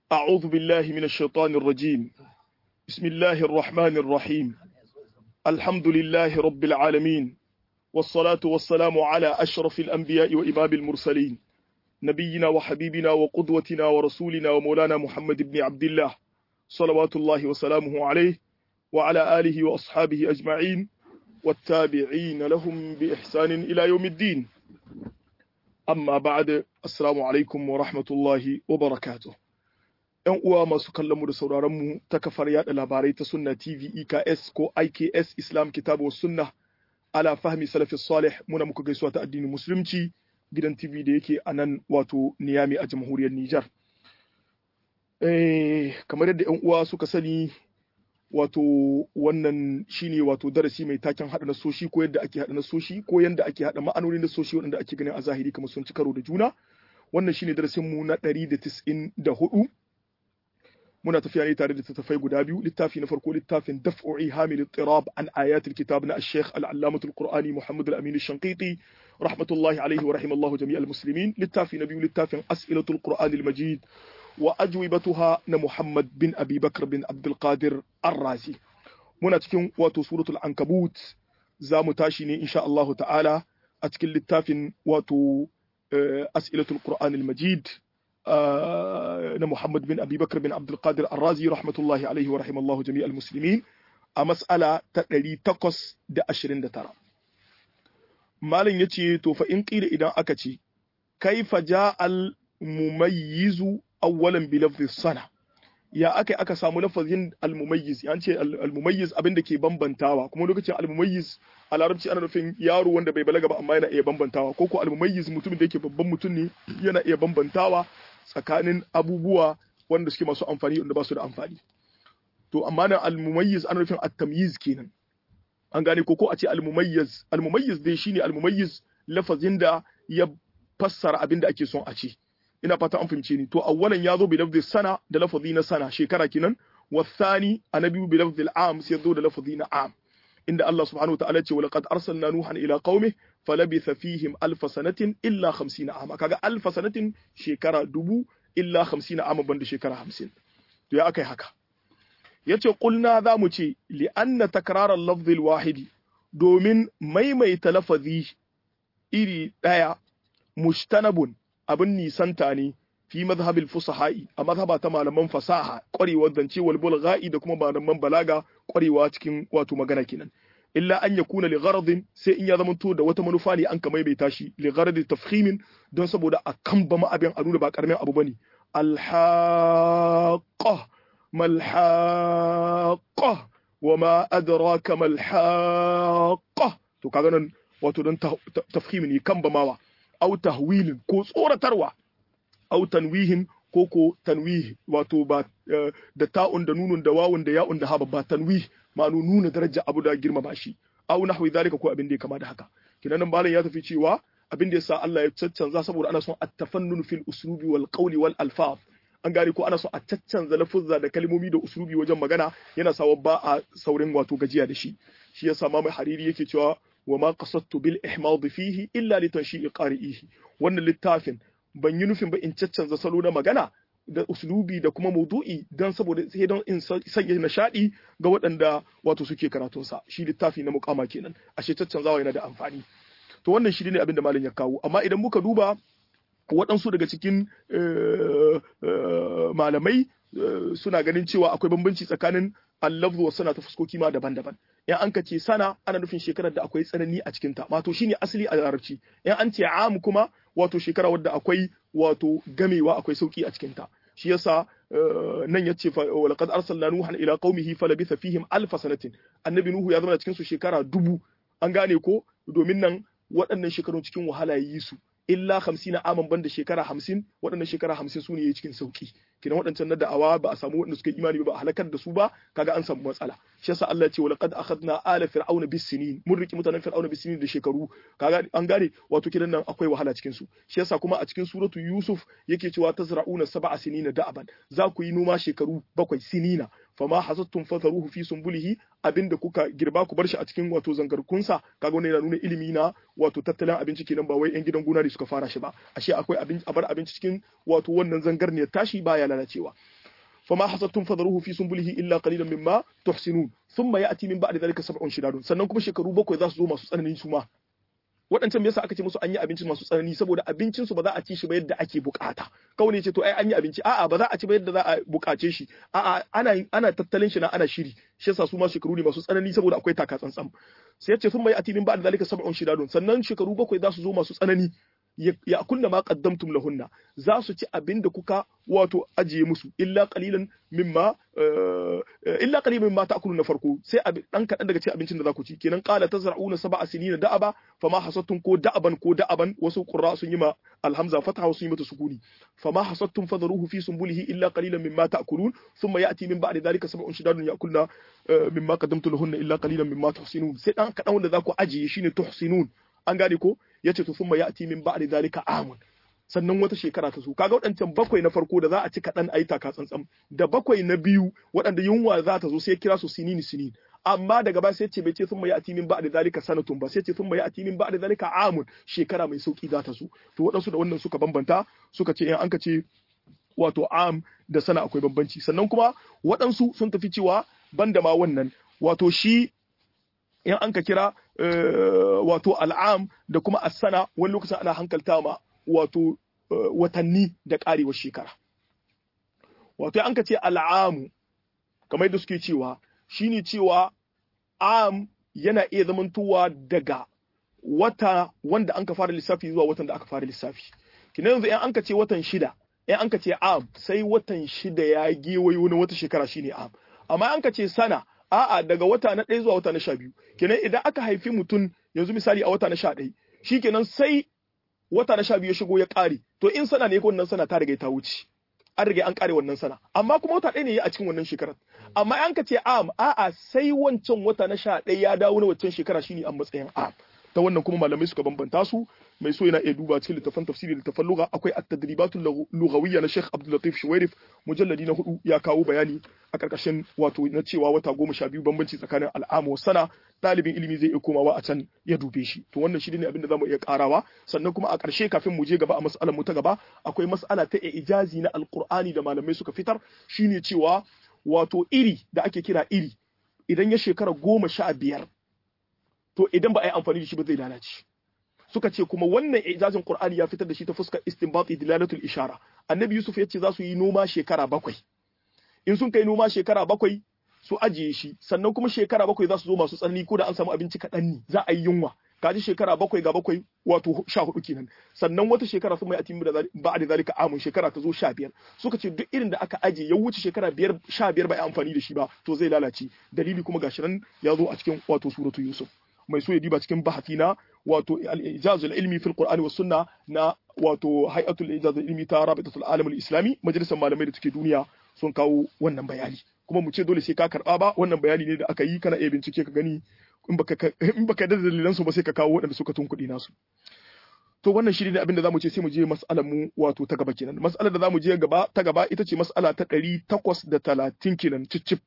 أعوذ بالله من الشيطان الرجيم بسم الله الرحمن الرحيم الحمد لله رب العالمين والصلاة والسلام على أشرف الأنبياء وإمام المرسلين نبينا وحبيبنا وقدوتنا ورسولنا ومولانا محمد بن عبد الله صلوات الله وسلامه عليه وعلى آله وأصحابه أجمعين والتابعين لهم بإحسان إلى يوم الدين amma ba'da assalamu alaikum wa rahmatullahi wa barakatuh yan uwa masu kallon mu da sauraron mu ta kafar yada labarai ta sunna tv eks ko iks islam kitabu sunna ala fahmi salafi salih muna muku gaisuwa ta addinin musulunci gidan tv da yake a nan wato niyami a jamhuriyar nijar eh kamar yadda yan uwa suka sani wato wannan shine wato darasi mai taken hada nasoshi ko yadda ake hada nasoshi ko yadda ake hada ma'anonin nasoshi waɗanda ake ganin a zahiri kamar sun ci karo da juna wannan shine darasin mu na 194 muna tafiya ne tare da tattafai guda biyu littafi na farko littafin daf'u hamil ittirab an ayatul kitab na al-sheikh al-allamah al-qur'ani muhammad al-amin al-shanqiti rahmatullahi alayhi wa rahimallahu jami'al muslimin littafi na biyu littafin as'ilatul qur'an al-majid وأجوبتها محمد بن أبي بكر بن عبد القادر الرازي muna cikin wato suratul ankabut za mu tashi ne insha Allahu ta'ala a cikin littafin wato as'ilatul qur'an al-majid na Muhammad bin Abi Bakr bin Abdul Qadir Ar-Razi rahmatullahi alaihi wa rahimallahu jami'al muslimin a mas'ala ta 829 malin yace to fa in qila idan aka ce kaifa ja'al mumayyizu awwalan bi lafzi sana ya aka aka samu lafazin almumayyiz ya ce almumayyiz abin da ke bambantawa kuma lokacin almumayyiz a larabci ana nufin yaro wanda bai balaga ba amma yana iya bambantawa ko ko almumayyiz mutumin da yake babban mutum ne yana iya bambantawa tsakanin abubuwa wanda suke masu amfani wanda ba su da amfani to amma nan almumayyiz ana nufin at-tamyiz kenan an gane ko ko a ce almumayyiz almumayyiz dai shine almumayyiz lafazin da ya fassara abin da ake son a ce ina fata an fahimce ni to awwalan ya zo bi lafzi sana da lafazi na sana shekara kinan wasani annabi bi lafzi al'am sai zo da lafazi na am inda Allah subhanahu wa ta'ala ce wa laqad arsalna nuhan ila qaumi falabitha fihim alf sanatin illa 50 ama kaga alf sanatin shekara dubu illa 50 ama banda shekara 50 to ya akai haka yace qulna za mu ce li anna takrar al-lafzi al-wahidi domin maimaita lafazi iri daya mushtanabun abin nisanta ne fi mazhabil fusaha'i a mazhaba ta malaman fasaha ƙwarewar zance wal bulgha'i da kuma malaman balaga ƙwarewa cikin wato magana kenan illa an yakuna li gharadin sai in ya zamanto da wata manufa ne an kamai bai tashi li gharadi tafhimin don saboda a kan ba ma abin a nuna ba karamin abu bane alhaqa malhaqa wama adraka malhaqa to kaga nan wato don tafhimin ne kan ba mawa au tahwilin ko tsoratarwa au tanwihin ko ko tanwih wato ba da ta'un da nunun da wawun da ya'un da haba ba tanwih ma'anu nuna daraja abu da girmama shi au nahwi zalika ko abin da ya kama da haka kinan nan malam ya tafi cewa abin da yasa Allah ya caccanza saboda ana son at-tafannun fil uslubi wal qawli wal alfaz an gane ko ana son a caccanza lafuzza da kalmomi da uslubi wajen magana yana sawa ba a saurin wato gajiya da shi shi yasa ma mai hariri yake cewa wa ma qasadtu bil ihmad fihi illa li tanshi'i qari'ihi wannan littafin ban yi nufin ba in caccanza salo na magana da uslubi da kuma maudu'i dan saboda sai don in sanya nishadi ga waɗanda wato suke karatun sa shi littafi na mukama kenan ashe caccanzawa yana da amfani to wannan shi ne abin da malam ya kawo amma idan muka duba waɗansu daga cikin malamai suna ganin cewa akwai bambanci tsakanin allafzu wa sana ta fuskoki ma daban-daban in an ka ce sana ana nufin shekarar da akwai tsanani a cikinta wato shine asali a larabci in an ce am kuma wato shekara wadda akwai wato gamewa akwai sauki a cikinta shi yasa nan yace wa laqad arsalna nuhan ila qaumihi falabitha fihim alf sanatin annabi nuhu ya zama cikin su shekara dubu an gane ko domin nan waɗannan shekarun cikin wahala yi su illa hamsin aman banda shekara hamsin waɗannan shekara hamsin su ne cikin sauki kidan waɗancan na da'awa ba a samu waɗanda suka imani ba a halakar da su ba kaga an samu matsala shi yasa Allah ya ce walaqad akhadna ala fir'auna bis-sinin mun riki mutanen fir'auna bis-sinin da shekaru kaga an gane wato kidan nan akwai wahala cikin su shi yasa kuma a cikin suratu yusuf yake cewa tazra'una sab'a sinina da'aban za ku yi noma shekaru bakwai sinina fama hasattum fatharuhu fi sumbulihi abinda kuka girba ku bar shi a cikin wato zangarkunsa kaga wannan yana nuna ilimi na wato tattalin abinci kenan ba wai yan gidan gona ne suka fara shi ba ashe akwai abin a bar abinci cikin wato wannan zangarniyar tashi baya lalacewa fama hasattum fadharuhu fi sunbulihi illa qalilan mimma tuhsinun thumma ya'ti min ba'di dhalika sab'un shidadun sannan kuma shekaru bakwai za su zo masu tsananin su ma waɗancan me yasa aka ce musu an yi abinci masu tsanani saboda abincin su ba za a ci shi ba yadda ake bukata kawai ne ce to ai an yi abinci a'a ba za a ci ba yadda za a bukace shi a'a ana ana tattalin shi na ana shiri shi yasa su ma shekaru ne masu tsanani saboda akwai taka tsantsan sai ya ce sun mai atinin ba'da zalika sab'un shidadun sannan shekaru bakwai za su zo masu tsanani ya kunna ma qaddamtum lahunna za su ci abin da kuka wato ajiye musu illa qalilan mimma illa qalilan mimma ta'kuluna farko sai dan kadan daga cikin abincin da za ku ci kenan qala tazra'una sab'a sinina da'aba fama hasattum ko da'aban ko da'aban wasu qurra sun yi ma alhamza fatha sun yi mata sukuni fama hasattum fadharuhu fi sunbulihi illa qalilan mimma ta'kulun thumma ya'ti min ba'di dhalika sab'un shidadun ya'kulna mimma qaddamtum lahunna illa qalilan mimma tuhsinun sai dan kadan wanda za ku ajiye shine tuhsinun an gane ko yace to thumma ya'ti min ba'di dhalika amun sannan wata shekara ta zo kaga waɗancan bakwai na farko da za a ci kaɗan a yi taka tsantsan da bakwai na biyu waɗanda yunwa za ta zo sai kira su sinini sinin amma daga baya sai ce bai ce sun mai ati min ba'da zalika sanatun ba sai ce sun mai ati min ba'da zalika amun shekara mai sauki za ta zo to waɗansu da wannan suka bambanta suka ce in an ka ce wato am da sana akwai bambanci sannan kuma waɗansu sun tafi cewa banda ma wannan wato shi in an ka kira wato al'am da kuma asana wani lokacin ana hankalta ma wato watanni da karewar shekara wato an ka ce al'amu kamar yadda suke cewa shine cewa am yana iya zamantowa daga wata wanda an ka fara lissafi zuwa watan da aka fara lissafi kina yanzu in an ka ce watan shida in an ka ce am sai watan shida ya gewayo na wata shekara shine am amma an ka ce sana a'a daga wata na ɗaya zuwa wata na sha biyu kenan idan aka haifi mutum yanzu misali a wata na sha ɗaya shi kenan sai wata na sha biyu ya shigo ya ƙare to in sana ne wannan sana ta riga ta wuce an riga an ƙare wannan sana amma kuma wata ɗaya ne a cikin wannan shekarar amma an ka ce am a'a sai wancan wata na sha ɗaya ya dawo na wancan shekara shine a matsayin am ta wannan kuma malamai suka bambanta su mai so yana iya duba cikin littafan tafsiri littafan lugha akwai at-tadribatul lughawiyya na Sheikh Abdul Latif Shuwairif mujalladi na hudu ya kawo bayani a karkashin wato na cewa wata goma sha biyu bambanci tsakanin al'amu wa sana ɗalibin ilimi zai iya komawa a can ya dube shi to wannan shi ne abin da zamu iya karawa sannan kuma a ƙarshe kafin mu je gaba a mas'alar mu ta gaba akwai mas'ala ta ijazi na alqur'ani da malamai suka fitar shine cewa wato iri da ake kira iri idan ya shekara goma sha biyar to idan ba a yi amfani da shi ba zai lalace suka ce kuma wannan ijazin qur'ani ya fitar da shi ta fuskar istinbati dilalatul ishara annabi yusuf ya ce za su yi noma shekara bakwai in sun kai noma shekara bakwai su ajiye shi sannan kuma shekara bakwai za su zo masu tsanani ko da an samu abinci kaɗan ne za a yi yunwa kaji shekara bakwai ga bakwai wato sha hudu kenan sannan wata shekara sun mai atimu da ba da zalika amun shekara ta zo sha biyar suka ce duk irin da aka aje ya wuce shekara biyar sha biyar ba a amfani da shi ba to zai lalace dalili kuma gashi nan ya zo a cikin wato suratu yusuf mai so ya diba cikin bahati na wato al-ijazul ilmi fil qur'ani was sunna na wato hay'atul ijazul ilmi ta rabitatul alam al-islami majalisar malamai da take duniya sun kawo wannan bayani kuma mu ce dole sai ka karba ba wannan bayani ne da aka yi kana iya bincike ka gani in baka in baka da dalilan su ba sai ka kawo waɗanda suka tunkuɗi nasu to wannan shi ne abin da zamu ce sai mu je mas'alar mu wato ta gaba kenan mas'alar da zamu je gaba ta gaba ita ce mas'ala ta 830 kenan cicip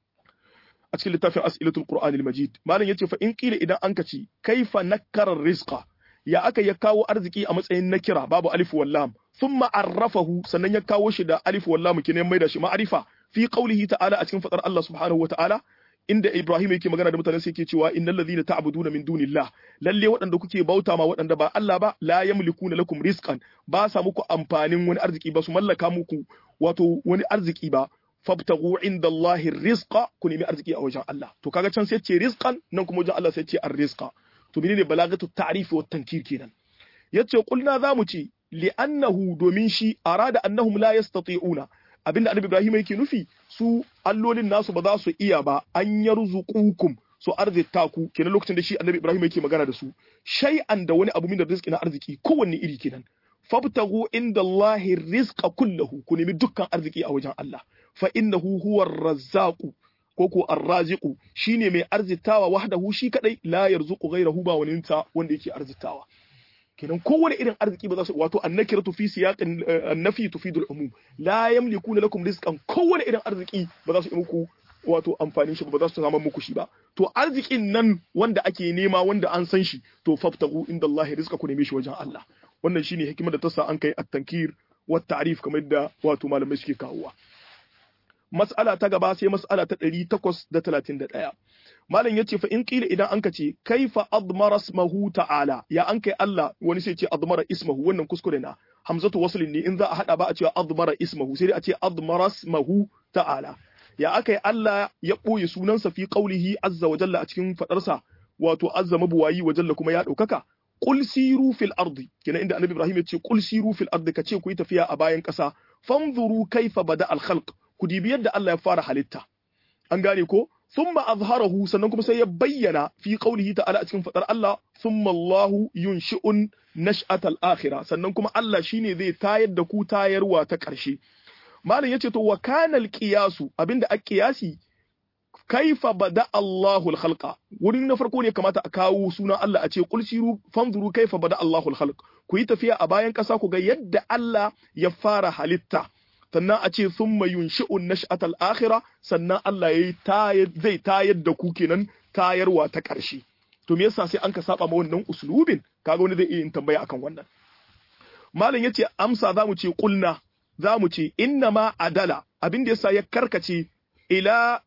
a cikin littafin as'ilatul qur'an al-majid malam yace fa in kila idan an kaci kaifa nakkara rizqa ya aka ya kawo arziki a matsayin nakira babu alif wal lam thumma arrafahu sannan ya kawo shi da alif wal lam kenan mai da shi ma'arifa fi qawlihi ta'ala a cikin fadar Allah subhanahu wa ta'ala inda Ibrahim yake magana da mutanen sai yake cewa innal ladhina ta'buduna min dunillah lalle waɗanda kuke bauta ma waɗanda ba Allah ba la yamlikuna lakum rizqan ba sa muku amfanin wani arziki ba su mallaka muku wato wani arziki ba fabtagu inda Allahi rizqa ku nemi arziki a wajen Allah to kaga can sai ce rizqan nan kuma wajen Allah sai ce ar-rizqa to menene balagatu ta'rif wa tankir kenan yace kulna zamu ce li'annahu domin shi arada annahum la yastati'una abinda annabi Ibrahim yake nufi su allolin nasu ba za su iya ba an yarzuqukum su arzita ku kenan lokacin da shi annabi Ibrahim yake magana da su shay'an da wani abu min da rizqi na arziki kowanne iri kenan fabtagu inda Allahi rizqa kullahu ku nemi dukkan arziki a wajen Allah fa innahu huwa ar-razzaqu ko ko ar-raziqu shine mai arzitawa wahdahu shi kadai la yarzuqu ghayrahu ba wani ta wanda yake arzitawa kenan kowane irin arziki ba za su wato annakiratu fi siyaqin annafi tufidul umum la yamlikuna lakum rizqan kowane irin arziki ba za su yi muku wato amfanin shi ba za su samu muku shi ba to arzikin nan wanda ake nema wanda an san shi to faftagu inda Allah rizqa ku neme shi wajen Allah wannan shine hikimar da ta sa an kai at-tankir wa ta'rif kamar da wato malamai suke kawowa mas'ala ta gaba sai mas'ala ta 831 malam yace fa in qila idan anka ce kaifa admara ismahu ta'ala ya an kai Allah wani sai ce admara ismahu wannan kuskure na hamzatu waslin ne in za a hada ba a cewa admara ismahu sai dai a ce admara ismahu ta'ala ya aka yi Allah ya ɓoye sunansa fi qaulihi azza wa jalla a cikin fadarsa wato azza mabuwayi wa jalla kuma ya ɗaukaka qul siru fil ardi kina inda annabi Ibrahim ya ce qul siru fil ardi kace ku yi tafiya a bayan ƙasa fanzuru kaifa bada al khalq ku dibi yadda Allah ya fara halitta an gane ko thumma azharahu sannan kuma sai ya bayyana fi qaulihi ta'ala a cikin fadar Allah thumma Allahu yunshi'un nash'atal akhirah sannan kuma Allah shine zai tayar da ku tayarwa ta ƙarshe malam yace to wa kana qiyasu abinda a qiyasi kaifa bada Allahul khalqa wurin na farko ne kamata a kawo sunan Allah a ce qul siru fanzuru kaifa bada Allahul khalq ku yi tafiya a bayan ƙasa ku ga yadda Allah ya fara halitta sannan a ce thumma yunshi'un nash'atal akhirah sannan Allah yayi tayar zai tayar da ku kenan tayarwa ta ƙarshe to me yasa sai an ka saba ma wannan uslubin kaga wani zai iya yin tambaya akan wannan malam yace amsa zamu ce qulna zamu ce inna ma adala abin da yasa ya karkace ila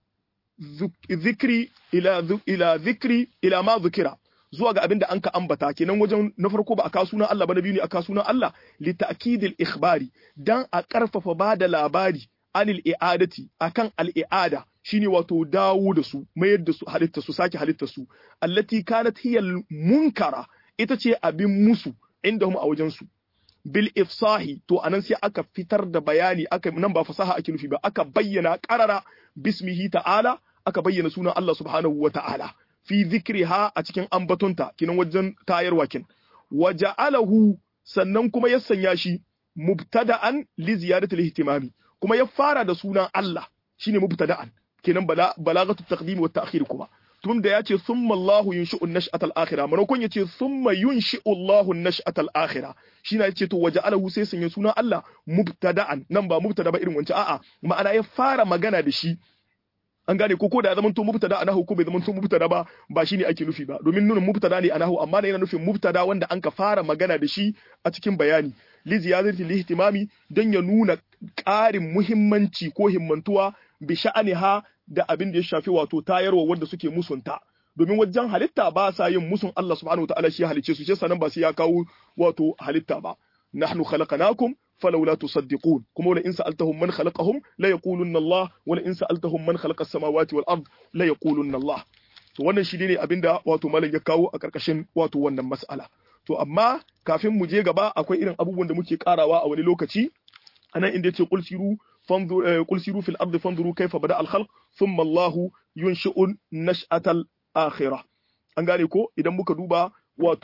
zikri ila ila zikri ila ma zikira zuwa ga abin da anka ambata kenan wajen na farko ba a kawo sunan Allah ba na biyu ne a kawo sunan Allah li ta'kidil ikhbari dan a karfafa ba da labari anil i'adati akan al i'ada shine wato dawo da su mayar da su halitta su sake halitta su allati kanat hiya munkara ita ce abin musu indahum a wajen su bil ifsahi to anan sai aka fitar da bayani aka nan ba fasaha ake nufi ba aka bayyana qarara bismihi ta'ala aka bayyana sunan Allah subhanahu wa ta'ala fi zikriha a cikin ambatonta kinan wajen tayarwa kin waja'alahu sannan kuma ya sanya shi mubtada'an li ziyadati ihtimami kuma ya fara da sunan Allah shine mubtada'an kinan bala balagatu taqdim wa ta'khir kuma tun da yace thumma Allah yunshi'u an-nash'ata al-akhirah manakon yace thumma yunshi'u Allah an-nash'ata al-akhirah shine yace to waja'alahu sai sanya sunan Allah mubtada'an nan ba mubtada ba irin wancan a'a ma'ana ya fara magana da shi an gane ko ko da ya zama to mubtada anahu ko bai zama to mubtada ba ba shine ake nufi ba domin nunin mubtada ne anahu amma ne yana nufin mubtada wanda an ka fara magana da shi a cikin bayani li ziyadati li ihtimami dan ya nuna ƙarin muhimmanci ko himmantuwa bi sha'aniha da abin da ya shafi wato tayarwa wanda suke musunta domin wajen halitta ba sa yin musun Allah subhanahu wataala shi halice su shi sanan ba sai ya kawo wato halitta ba nahnu khalaqnakum فلولا تصدقون كما ولا إن سألتهم من خلقهم لا يقولن الله ولا إن سألتهم من خلق السماوات والأرض لا يقولن الله to wannan shi ne abinda wato malam ya kawo a karkashin wato wannan mas'ala to amma kafin mu je gaba akwai irin abubuwan da muke karawa a wani lokaci anan inda yace qul siru fanzuru qul siru fil ardi fanzuru kayfa bada al khalq thumma Allah yunshi'u nash'atal akhirah an gane ko idan muka duba wato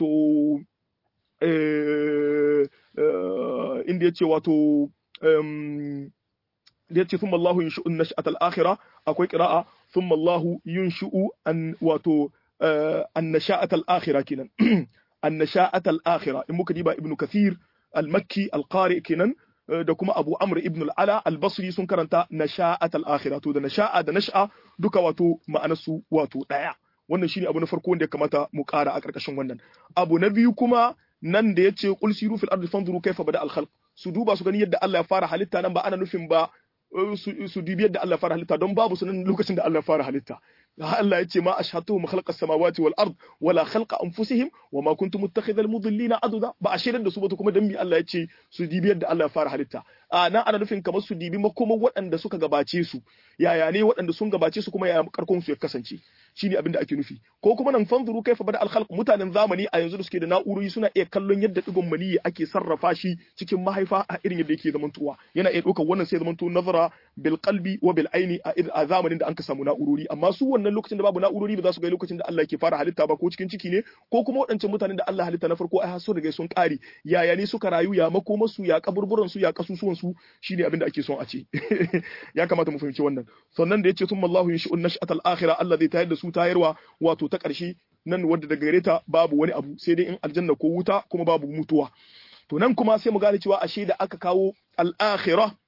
inda ya ce wato da ya ce thumma Allahu yunshi'u nash'atal akhirah akwai qira'a thumma Allahu yunshi'u an wato an nasha'atal akhirah kenan an nasha'atal akhirah in muka diba ibnu kathir al-makki al-qari kenan da kuma Abu Amr ibn al-Ala al-Basri sun karanta nasha'atal akhirah to da nasha'a da nash'a duka wato ma'anarsu wato daya wannan shine abu na farko wanda ya kamata mu kara a karkashin wannan abu na biyu kuma nan da yace qul siru fil ardi fanzuru kayfa bada al khalq su duba su gani yadda Allah ya fara halitta nan ba ana nufin ba su dubi yadda Allah ya fara halitta don babu sunan lokacin da Allah ya fara halitta Allah ya ce ma ashhatuhum khalqa samawati wal ard wala khalqa anfusihim wa ma kuntum muttakhidhal mudillina aduda ba a shirin da su ba kuma dan mi Allah ya ce su dibi yadda Allah ya fara halitta a nan ana nufin kamar su dibi makoman waɗanda suka gabace su yaya ne waɗanda sun gabace su kuma yaya karkon su ya kasance shine abin da ake nufi ko kuma nan fanzuru kaifa bada al khalq mutanen zamani a yanzu da suke da na'urori suna iya kallon yadda digon maniyi ake sarrafa shi cikin mahaifa a irin yadda yake zamantowa yana iya ɗaukar wannan sai zamanto nazara bil qalbi wa bil aini a zamanin da an ka samu na'urori amma su wannan lokacin da babu na'urori ba za su ga lokacin da Allah yake fara halitta ba ko cikin ciki ne ko kuma waɗancan mutanen da Allah halitta na farko ai sun riga sun ƙare yaya ne suka rayu ya makomar su ya kaburburan su ya kasusuwan su shine abin da ake son a ce ya kamata mu fahimci wannan sannan da yace thumma Allahu yunshi'un nash'atal akhirah Allah zai tayar da su tayarwa wato ta ƙarshe nan wadda daga gare ta babu wani abu sai dai in aljanna ko wuta kuma babu mutuwa to nan kuma sai mu gane cewa ashe da aka kawo al-akhirah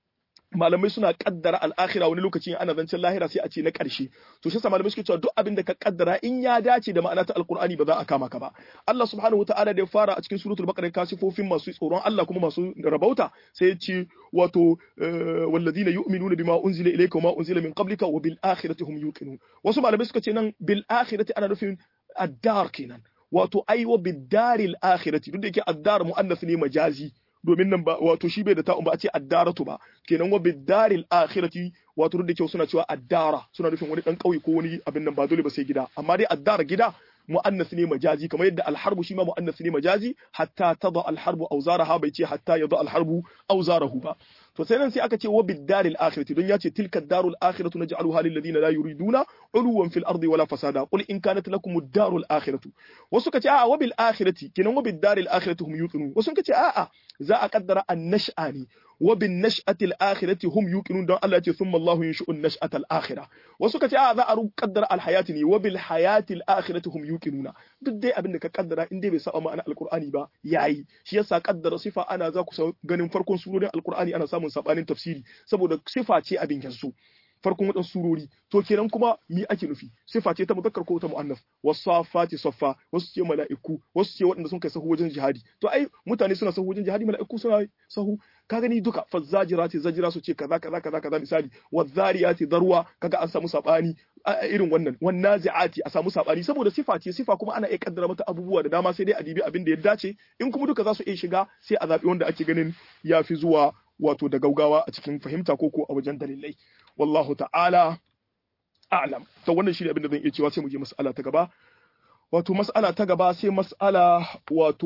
malamai suna kaddara al'akhira wani lokaci ana zancen lahira sai a ce na ƙarshe to shi malamai suke cewa duk abin da ka kaddara in ya dace da ma'ana ta alqur'ani ba za a kama ka ba Allah subhanahu wataala da ya fara a cikin suratul baqara kasifofin masu tsoron Allah kuma masu rabauta sai ya ce wato walladina yu'minuna bima unzila ilayka wa ma unzila min qablika wa bil akhirati hum yuqinun wasu malamai suka ce nan bil akhirati ana nufin ad-dar kenan wato ai wa bid daril akhirati duk da yake ad-dar muannath ne majazi domin nan ba wato shi bai da ta'un ba a ce addaratu ba kenan wa bidaril akhirati wato da kyau suna cewa addara suna nufin wani dan kauye ko wani abin nan ba dole ba sai gida amma dai addara gida mu'annas ne majazi kamar yadda alharbu shi ma mu'annas ne majazi hatta tada alharbu awzaraha bai ce hatta yada alharbu awzarahu ba to sai nan sai aka ce wa bidaril akhirati don ya ce tilka darul akhiratu naj'aluha lil ladina la yuriduna uluwan fil ardi wala fasada qul in kanat lakum ad-darul akhiratu wasu kace a'a wa bil akhirati kenan wa bidaril akhirati hum yuqinun wasu kace a'a za a kaddara an-nash'a ne wa bin nash'ati al-akhirati hum yuqinun don Allah ya ce thumma Allahu yunshi'u an-nash'ata al-akhirah wasu kace a za a kaddara al-hayati ne wa bil hayati al-akhirati hum yuqinuna duk dai abin da ka kaddara in dai bai saba ma'ana al-Qur'ani ba yayi shi yasa kaddara sifa ana za ku ganin farkon surorin al-Qur'ani ana samun sabanin tafsiri saboda sifa ce abin yanzu farkon wadan surori to kenan kuma mi ake nufi sifa ce ta muzakkar ko ta muannas wasafati saffa wasu ce mala'iku wasu ce waɗanda sun kai sahu wajen jihadi to ai mutane suna sahu wajen jihadi mala'iku suna sahu ka gani duka fazzajirati zajira su ce kaza kaza kaza kaza misali wazariyati darwa kaga an samu sabani irin wannan wannazi'ati a samu sabani saboda sifa ce sifa kuma ana iya kaddara mata abubuwa da dama sai dai a dibi abin da ya dace in kuma duka za su iya shiga sai a zabi wanda ake ganin ya fi zuwa wato da gaugawa a cikin fahimta ko ko a wajen dalilai wallahu ta'ala a'lam to wannan shine abin da zan iya cewa sai mu je mas'ala ta gaba wato mas'ala ta gaba sai mas'ala wato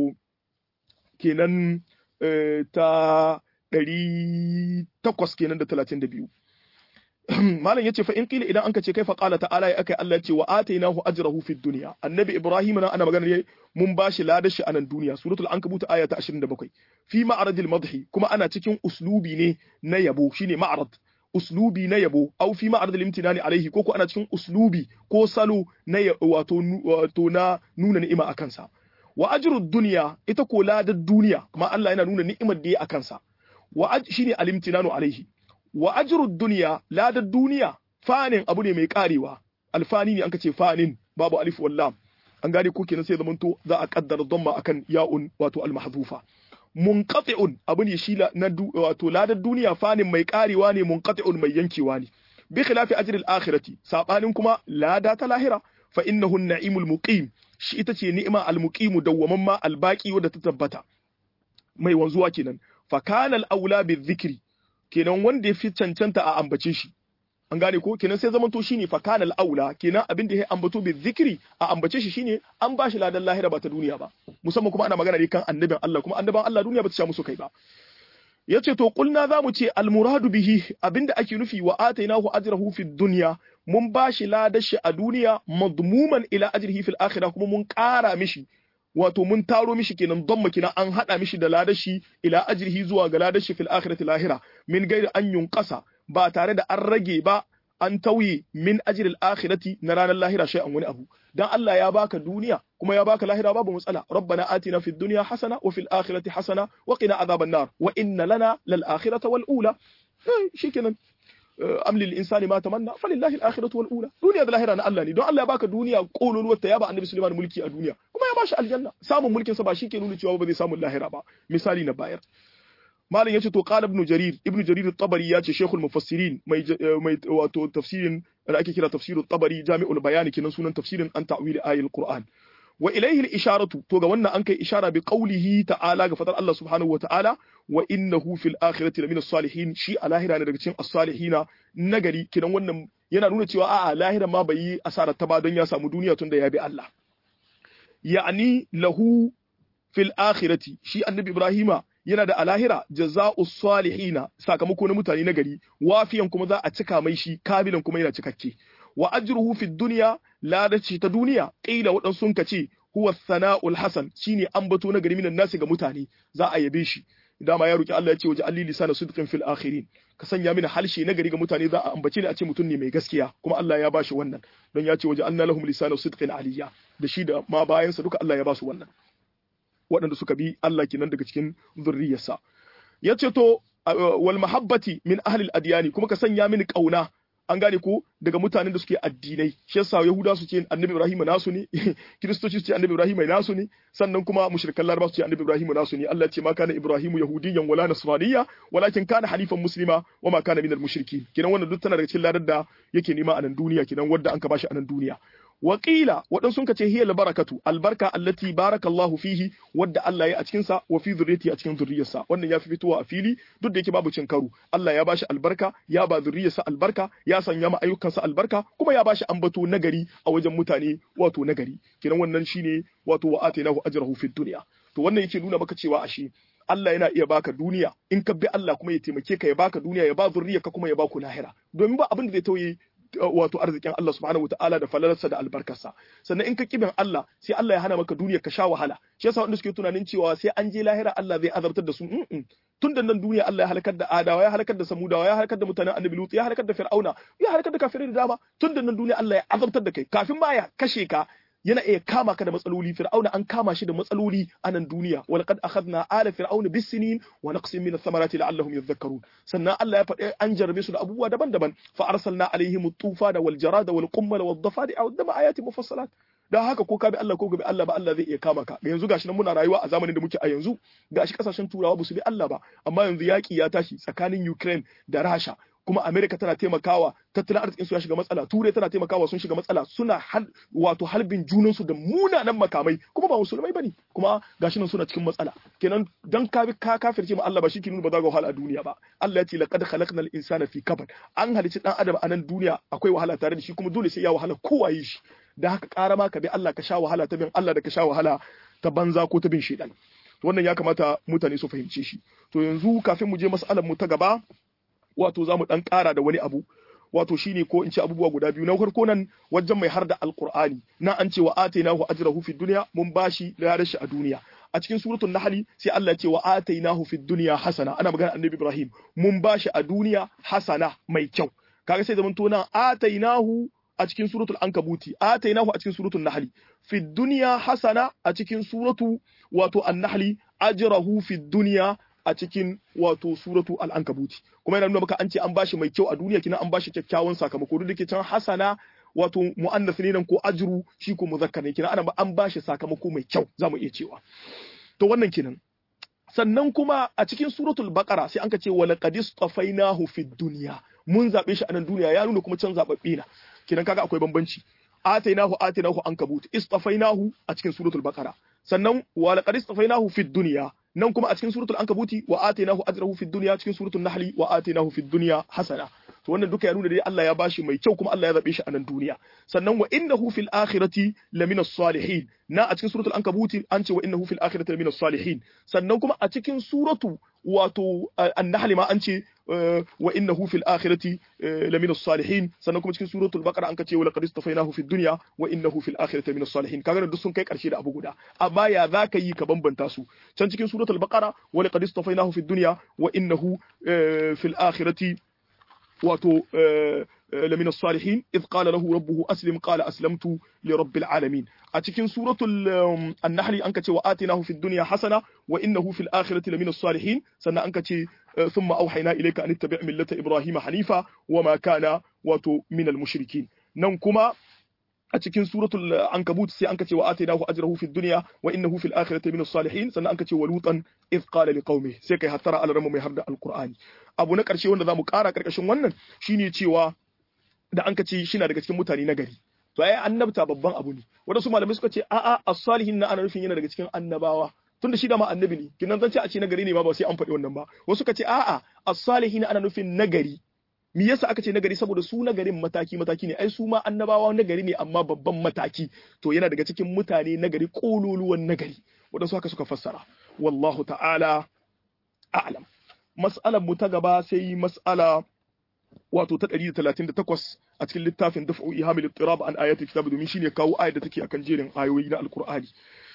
kenan ta ɗari takwas kenan da talatin da biyu malam yace fa in qila idan anka ce kai fa qala ta'ala ya akai Allah ce wa atainahu ajrahu fid dunya annabi ibrahim na ana magana ne mun bashi ladashi a nan duniya suratul ankabut aya ta 27 fi ma'radil madhi kuma ana cikin uslubi ne na yabo shine ma'rad uslubi na yabo au fi ma'radil imtinani alaihi ko ko ana cikin uslubi ko salo na wato wato na nuna ni'ima akan sa wa ajrud dunya ita ko ladar duniya kuma Allah yana nuna ni'imar da ya akan sa wa shine alimtinanu alaihi wa ajrud dunya ladar duniya fanin abu ne mai karewa alfani ne an ce fanin babu alif wal lam an gane ko kenan sai zamanto za a kaddara dhamma akan ya'un wato al mahdhufa munqati'un abu ne shi na wato ladar duniya fanin mai karewa ne munqati'un mai yankewa ne bi khilafi ajri al akhirati sabanin kuma lada ta lahira fa innahu an-na'imul muqim shi ita ce ni'ima al muqimu dawwamamma al baqi wadda ta tabbata mai wanzuwa kenan fa kana al aula bi dhikri kenan wanda ya fi cancanta a ambace shi an gane ko kenan sai zamanto shine fa kana aula kenan abin da ya ambato bi zikri a ambace shi shine an bashi ladan lahira ba ta duniya ba musamman kuma ana magana ne kan annabin Allah kuma annaban Allah duniya ba ta sha musu kai ba yace to kulna zamu ce al muradu bihi abinda ake nufi wa atainahu ajrahu fid dunya mun bashi ladan shi a duniya madmuman ila ajrihi fil akhirah kuma mun kara mishi wato mun taro mishi kenan don makina an hada mishi da ladashi ila ajrihi zuwa ga ladashi fil akhirati lahira min gairi an yunqasa ba tare da an rage ba an tauye min ajril akhirati na ranar lahira shay'an wani abu dan Allah ya baka duniya kuma ya baka lahira babu matsala rabbana atina fid dunya hasana wa fil akhirati hasana wa qina adhaban nar wa inna lana lal akhirata wal ula shikenan am lil insani ma tamanna falillahi al akhiratu wal ula duniya da lahira na Allah ne don Allah ya baka duniya kololuwar ta ya ba annabi Sulaiman mulki a duniya kuma ya bashi aljanna samun mulkin sa ba shi ke nuna cewa ba zai samu lahira ba misali na bayar malam yace to qala ibn jarir ibn jarir at-tabari yace shaykhul mufassirin mai mai wato tafsirin da ake kira tafsirut tabari jami'ul bayani kinan sunan tafsirin an ta'wil ayatul qur'an wa ilayhi al-isharatu to ga wannan an kai ishara bi qawlihi ta'ala ga fadar Allah subhanahu wa ta'ala wa innahu fil akhirati lamina salihin shi a lahira ne daga cikin as-salihina nagari kinan wannan yana nuna cewa a'a lahira ma bai yi asara ta ba don ya samu duniya tunda ya bi Allah ya'ni lahu fil akhirati shi annabi ibrahima yana da alahira jaza'u salihina sakamako na mutane nagari wafiyan kuma za a cika mai shi kabilan kuma yana cikakke wa ajruhu fid dunya ladaci ta duniya qila wadan sun kace huwa sana'ul hasan shine ambato na gari minan nasi ga mutane za a yabe shi dama ya roki Allah ya ce waje alli lisana sidqin fil akhirin ka sanya mini halshe na gari ga mutane za a ambace ni a ce mutum ne mai gaskiya kuma Allah ya bashi wannan don ya ce waje anna lahum lisana sidqin aliyya da shi da ma bayansa duka Allah ya basu wannan waɗanda suka bi Allah kenan daga cikin zurriyarsa ya ce to wal mahabbati min ahli al-adyani kuma ka sanya mini kauna an gane ko daga mutanen da suke addinai shi yasa yahuda su ce annabi ibrahim nasu ne kiristoci su ce annabi ibrahim nasu ne sannan kuma mushrikan laraba su ce annabi ibrahim nasu ne Allah ya ce ma kana ibrahim yahudiyyan wala nasraniyya walakin kana halifan muslima wa ma kana minal mushrikin kinan wannan duk tana daga cikin ladar da yake nema a nan duniya kinan wanda an ka bashi a nan duniya Waƙila waɗansu ka ce hiyal barakatu albarka allati barakallahu fihi wadda Allah ya a cikin sa wa fi zurriyati a cikin zurriyarsa wannan ya fi fitowa a fili duk da yake babu cin karo Allah ya bashi albarka ya ba zurriyarsa albarka ya sanya ma ayyukansa albarka kuma ya bashi ambato nagari a wajen mutane wato nagari kiran wannan shine wato wa atainahu ajrahu fid dunya to wannan yake nuna maka cewa ashe Allah yana iya baka duniya in ka bi Allah kuma ya taimake ka ya baka duniya ya ba zurriyarka kuma ya baku lahira domin ba abin da zai tauye wato arzikin Allah subhanahu wataala da falalarsa da albarkarsa sannan in ka kibin Allah sai Allah ya hana maka duniya ka sha wahala shi yasa wanda suke tunanin cewa sai an je lahira Allah zai azabtar da su tun da nan duniya Allah ya halakar da Adawa ya halakar da Samudawa ya halakar da mutanen Annabi Lut ya halakar da Fir'auna ya halakar da kafirai da dama tun da nan duniya Allah ya azabtar da kai kafin ma ya kashe ka yana iya kama ka da matsaloli fir'auna an kama shi da matsaloli a nan duniya wa laqad akhadna ala fir'auna bis-sinin wa naqsin min ath-thamarati la'allahum yadhakkarun sannan Allah ya faɗi an jarrabe su da abubuwa daban-daban fa arsalna alaihim at-tufana wal jarada wal qummal wad dafadi'a wad dama ayati mufassalat dan haka ko ka bi Allah ko ga bi Allah ba Allah zai iya kama ka yanzu gashi nan muna rayuwa a zamanin da muke a yanzu gashi kasashen turawa ba su bi Allah ba amma yanzu yaki ya tashi tsakanin Ukraine da Rasha kuma Amerika tana taimakawa tattalin arzikin su ya shiga matsala turai tana taimakawa sun shiga matsala suna hal, wato halbin junan su da munanan makamai kuma ba musulmai bane kuma gashi nan suna cikin matsala kenan dan ka bi ka kafirce ma Allah ba shi ke nuna ba za ga wahala a duniya ba Allah ya ce laqad khalaqnal insana fi kabad an halicci dan adam a nan duniya akwai wahala tare da shi kuma dole sai ya wahala kowa yi shi da haka ƙara ma ka bi Allah ka sha wahala ta bin Allah da ka sha wahala ta banza ko ta bin shedan wannan ya kamata mutane su fahimce shi to yanzu kafin mu je mas'alar mu ta gaba wato za mu ɗan ƙara da wani abu wato shine ko in ce abubuwa guda biyu na farko nan wajen mai har da alqur'ani na an ce wa atainahu ajrahu fid dunya mun bashi da shi a duniya a cikin suratul nahli sai Allah ya ce wa atainahu fid dunya hasana ana magana annabi Ibrahim mun bashi a duniya hasana mai kyau kaga sai zaman to nan atainahu a cikin suratul ankabuti atainahu a cikin suratul nahli fid dunya hasana a cikin suratu wato an-nahli ajrahu fid dunya a cikin wato suratu al-ankabuti kuma yana nuna maka an ce an bashi mai kyau a duniya kina an bashi kyakkyawan sakamako duk da ke can hasana wato mu'annas ne nan ko ajru shi ko muzakkar ne kina ana an bashi sakamako mai kyau zamu iya cewa to wannan kenan sannan kuma a cikin suratul baqara sai an ka ce wa laqad istafainahu fid dunya mun zabe shi a nan duniya ya nuna kuma can zababbe na kinan kaga akwai bambanci atainahu atainahu ankabut istafainahu a cikin suratul baqara sannan wa laqad istafainahu fid dunya nan kuma a cikin suratul ankabuti wa atainahu ajrahu fid dunya cikin suratul nahli wa atainahu fid dunya hasana to wannan duka ya nuna dai Allah ya bashi mai kyau kuma Allah ya zabe shi a nan duniya sannan wa innahu fil akhirati lamina salihin na a cikin suratul ankabuti an ce wa innahu fil akhirati lamina salihin sannan kuma a cikin suratu wato an-nahl ma an ce wa innahu fil akhirati lamina salihin sannan kuma cikin suratul baqara an ce wa laqad istafainahu fid dunya wa innahu fil akhirati lamina salihin kaga duk sun kai karshe da abu guda amma ya zaka yi ka bambanta su can cikin suratul baqara wa laqad istafainahu fid dunya wa innahu fil akhirati wato لمن الصالحين إذ قال له ربه أسلم قال أسلمت لرب العالمين أتكن سورة النحل أنك وآتناه في الدنيا حسنة وإنه في الآخرة لمن الصالحين سنة أنك ثم أوحينا إليك أن اتبع ملة إبراهيم حنيفا وما كان واتو من المشركين ننكما a cikin suratul ankabut sai anka ce wa atainahu ajrahu fid dunya wa innahu fil akhirati min salihin sannan anka ce wa lutan id qala liqaumi sai kai hattara alramu mai harda alqur'ani abu na karshe wanda zamu kara karkashin wannan shine cewa da anka ce shi na daga cikin mutane na gari to ai annabta babban abu ne wadansu malamai suka ce a'a as-salihin na ana nufin yana daga cikin annabawa tunda shi da ma annabi ne kinan zan ce a ce nagari ne ma ba sai an faɗi wannan ba wasu suka ce a'a as-salihin ana nufin nagari me yasa aka ce nagari saboda su nagarin mataki mataki ne ai su ma annabawa nagari ne amma babban mataki to yana daga cikin mutane nagari kololuwan nagari wadansu haka suka fassara wallahu ta'ala a'lam mas'alar mu ta gaba sai mas'ala wato ta 138 a cikin littafin daf'u ihamil ittirab an ayati kitab domin shine kawo ayar da take akan jerin ayoyi na alqur'ani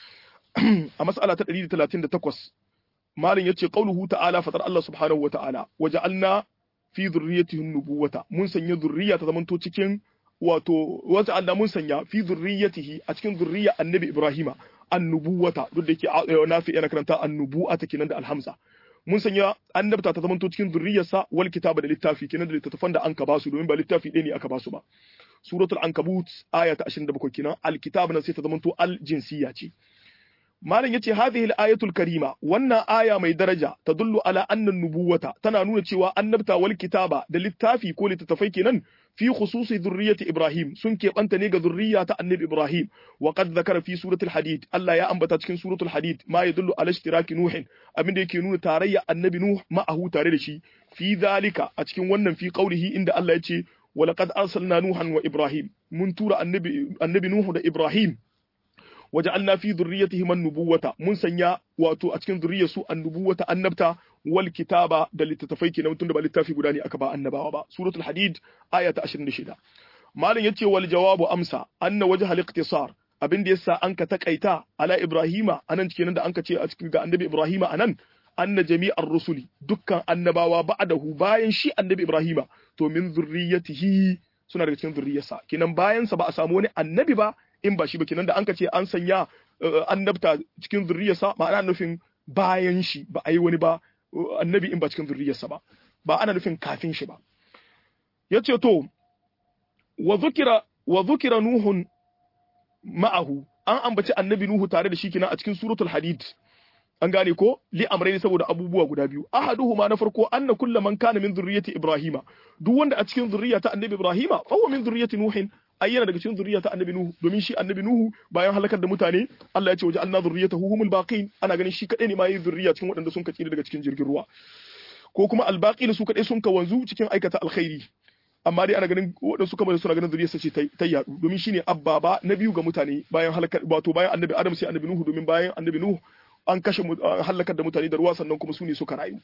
a mas'ala ta 138 malin yace qauluhu ta'ala fatar Allah subhanahu wa ta'ala waja'alna fi zurriyatihi nubuwata mun sanya zurriya ta zamanto cikin wato wata Allah mun sanya fi zurriyatihi a cikin zurriya annabi Ibrahima annubuwata duk da yake nafi yana karanta annubuwata kenan da alhamza mun sanya annabta ta zamanto cikin zurriyarsa wal kitaba da littafi kenan da littattafan da an ka basu domin ba littafi ɗaya ne aka basu ba suratul ankabut aya ta 27 kenan alkitab nan sai ta zamanto al jinsiya ce malam yace hadhihi al-ayatul karima wannan aya mai daraja tadullu ala anna nubuwata tana nuna cewa annabta wal kitaba da littafi ko littattafai kenan fi khususi dhurriyyati ibrahim sun keɓanta ne ga zurriya ta annabi ibrahim wa qad zakara fi suratul hadid Allah ya ambata cikin suratul hadid ma yadullu ala ishtiraki nuhin abinda yake nuna tarayya annabi nuh ma'ahu tare da shi fi zalika a cikin wannan fi qaulihi inda Allah ya ce wa laqad arsalna nuhan wa ibrahim mun tura annabi annabi nuhu da ibrahim waja'alna fi dhurriyyatihim an-nubuwata mun sanya wato a cikin dhurriyyarsu an-nubuwata annabta wal kitaba da littattafai kenan tunda ba littafi guda ne aka ba annabawa ba suratul hadid aya ta 26 malam yace wal jawabu amsa anna wajha al-iqtisar abin da yasa anka takaita ala ibrahima anan kenan da anka ce a cikin ga annabi ibrahima anan anna jami'ar rusuli dukkan annabawa ba'dahu bayan shi annabi ibrahima to min zurriyyatihi suna daga cikin zurriyarsa kenan bayan sa ba a samu wani annabi ba in ba shi ba kenan da an ka ce an sanya annabta cikin zurriyarsa ma'ana nufin bayan shi ba a yi wani ba annabi in ba cikin zurriyarsa ba ba ana nufin kafin shi ba ya ce to wa zukira wa zukira nuhun ma'ahu an ambaci annabi nuhu tare da shi kenan a cikin suratul hadid an gane ko li amrai saboda abubuwa guda biyu ahaduhuma na farko anna kullu man kana min zurriyyati ibrahima duk wanda a cikin zurriya ta annabi ibrahima fa huwa min zurriyyati nuhin ai yana daga cikin zurriya ta annabi nuhu domin shi annabi nuhu bayan halakar da mutane Allah ya ce waje anna zurriyatahu humul baqin ana ganin shi kadai ne ma yi zurriya cikin waɗanda sun kaci daga cikin jirgin ruwa ko kuma albaqin su kadai sun ka wanzu cikin aikata alkhairi amma dai ana ganin waɗansu kamar suna ganin zuriyarsa ce ta yadu domin shine abba ba na biyu ga mutane bayan halakar wato bayan annabi adam sai annabi nuhu domin bayan annabi nuhu an kashe halakar da mutane da ruwa sannan kuma su ne suka rayu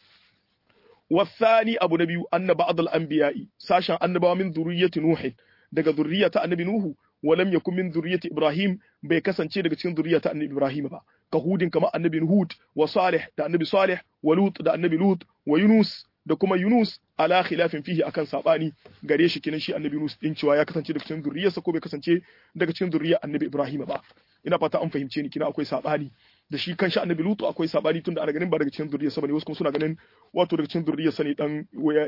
wasani abu na biyu anna ba'd al-anbiya'i sashen annabawa min zurriyyati nuh daga zurriya ta annabi nuhu walam yakun min zurriyyati ibrahim bai kasance daga cikin zurriya ta annabi ibrahim ba ka hudin kamar annabi hud wa salih da annabi salih wa lut da annabi lut wa yunus da kuma yunus ala khilafin fihi akan sabani gare shi kinan shi annabi yunus din cewa ya kasance daga cikin zurriyarsa ko bai kasance daga cikin zurriyar annabi ibrahim ba ina fata an fahimce ni kina akwai sabani da shi kanshi annabi lutu akwai sabani tunda ana ganin ba daga cikin zuriyarsa bane wasu kuma suna ganin wato daga cikin zuriyarsa ne dan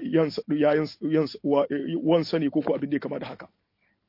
yayan wansa ne ko ko abin da ya kama da haka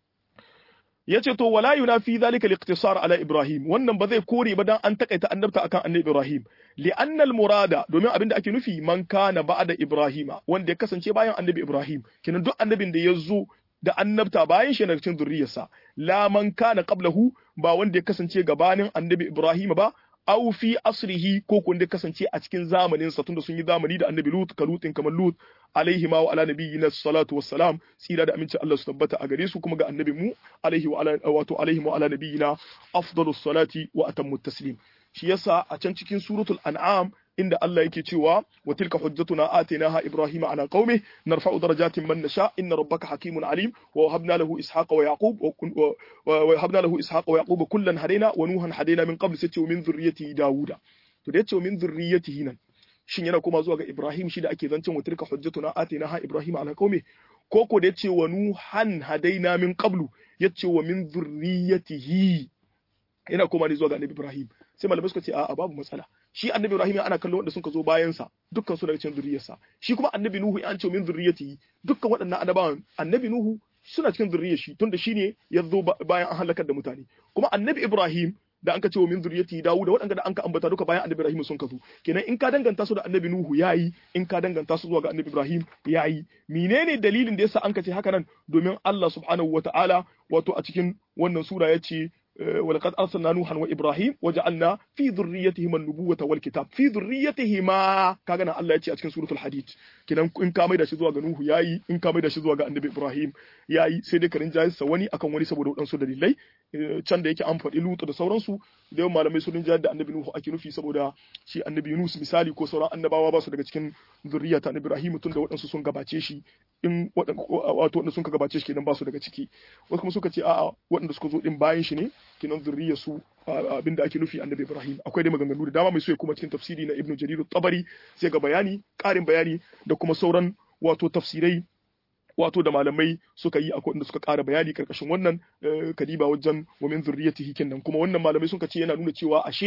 yace to wala yunafi zalika al-iqtisar ala ibrahim wannan ba zai kore ba dan an takaita annabta akan annabi ibrahim li anna al-murada domin abin da ake nufi man kana ba'da ibrahima wanda ya kasance bayan annabi ibrahim kinan duk annabin da ya zo da annabta bayan shi daga cikin zuriyarsa la man kana qablahu ba wanda ya kasance gabanin annabi ibrahim ba aw fi asrihi ko kun da kasance a cikin zamanin sa tunda sun yi zamani da annabi lut kalutin kamar lut alaihi ma wa ala nabiyina salatu wassalam tsira da aminci Allah su tabbata a gare su kuma ga annabi mu alaihi wa ala wato alaihi wa ala nabiyina afdalus salati wa atammu taslim shi yasa a can cikin suratul an'am inda Allah yake cewa wa tilka hujjatuna atainaha ibrahima ala qaumi narfa'u darajatin man nasha inna rabbaka hakimun alim wa wahabna lahu ishaqa wa yaqub wa wahabna lahu ishaqa wa yaqub kullan hadaina wa nuhan hadaina min qabl sai min zurriyyati dauda to da yace min zurriyyatihi nan shin yana koma zuwa ga ibrahim shi da ake zancen wa tilka hujjatuna atainaha ibrahima ala qaumi ko ko da yace wa nuhan hadaina min qablu yace wa min zurriyyatihi yana koma ne zuwa ga annabi ibrahim sai malamai suka ce a'a babu matsala shi annabi Ibrahim ana kallon wanda suka zo bayan sa dukkan su daga cikin zuriyarsa shi kuma annabi Nuhu an ce min zuriyati dukkan waɗannan annabawan annabi Nuhu suna cikin zuriyar shi tunda shine ya zo bayan an halakar da mutane kuma annabi Ibrahim da an ka ce wa min zuriyati Dawud waɗanda da an ka ambata duka bayan annabi Ibrahim sun kazo kenan in ka danganta su da annabi Nuhu yayi in ka danganta su zuwa ga annabi Ibrahim yayi menene dalilin da yasa an ka ce haka nan domin Allah subhanahu wataala wato a cikin wannan sura ya ce ولقد أرسلنا نوحا وإبراهيم وجعلنا في ذريتهما النبوة والكتاب في ذريتهما كاغنا الله يتي أتكن سورة الحديد كنا إن كامي دا شزوا نوح ياي إن كامي دا شزوا النبي إبراهيم yayi sai dai karin jayar wani akan wani saboda wadansu dalilai can da yake an faɗi lutu da sauransu da yawan malamai sun jayar da annabi nuhu ake nufi saboda shi annabi yunus misali ko sauran annabawa ba su daga cikin zurriya ta annabi ibrahim tun da waɗansu sun gabace shi in wato waɗanda sun ka gabace shi kenan ba su daga ciki wasu kuma suka ce a'a waɗanda suka zo din bayan shi ne kenan zurriya su abinda ake nufi annabi ibrahim akwai dai maganganu da dama mai so ya kuma cikin tafsiri na ibnu jarir tabari sai ga bayani ƙarin bayani da kuma sauran wato tafsirai wato da malamai suka yi akwai inda suka ƙara bayani karkashin wannan kadiba wajen wa min zurriyatihi kenan kuma wannan malamai suka ce yana nuna cewa ashe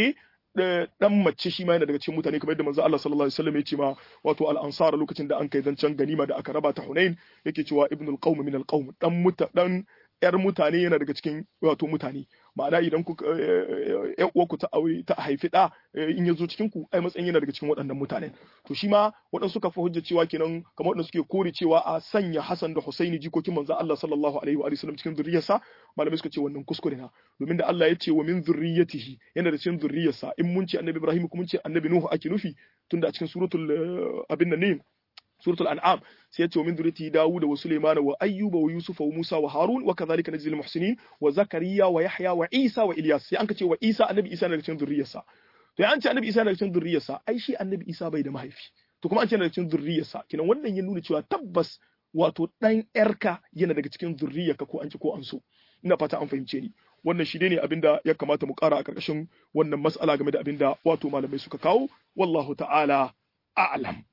dan mace shi ma yana daga cikin mutane kamar yadda manzo Allah sallallahu alaihi wasallam ya ce ma wato al-ansar lokacin da an kai zancen ganima da aka raba ta Hunain yake cewa ibnul qaum min al-qaum dan muta dan yar mutane yana daga cikin wato mutane ma'ana idan ku ƴan uwarku ta aure ta haifi da in ya zo cikin ku ai matsayin yana daga cikin waɗannan mutane to shi ma waɗansu suka fi hujja cewa kenan kamar waɗanda suke kore cewa a sanya Hassan da Husaini jikokin manzo Allah sallallahu alaihi wa sallam cikin zuriyarsa malamai suka ce wannan kuskure na domin da Allah ya ce wa min zurriyatihi yana da cikin zuriyarsa in mun ce annabi Ibrahim kuma mun ce annabi Nuhu ake nufi tunda a cikin suratul abin nan ne suratul an'am sai ya ce wa min dhurriyyati dawuda wa sulaiman wa ayyuba wa yusufa wa musa wa harun wa kadhalika najzil muhsinin wa zakariya wa yahya wa isa wa ilyas sai an ka ce wa isa annabi isa daga cikin zurriyarsa to an ce annabi isa daga cikin zurriyarsa ai shi annabi isa bai da mahaifi to kuma an ce daga cikin zurriyarsa kinan wannan ya nuna cewa tabbas wato dan yarka yana daga cikin zurriyarka ko an ci ko an so ina fata an fahimce ni wannan shi ne abinda ya kamata mu kara a karkashin wannan mas'ala game da abinda wato malamai suka kawo wallahu ta'ala a'lam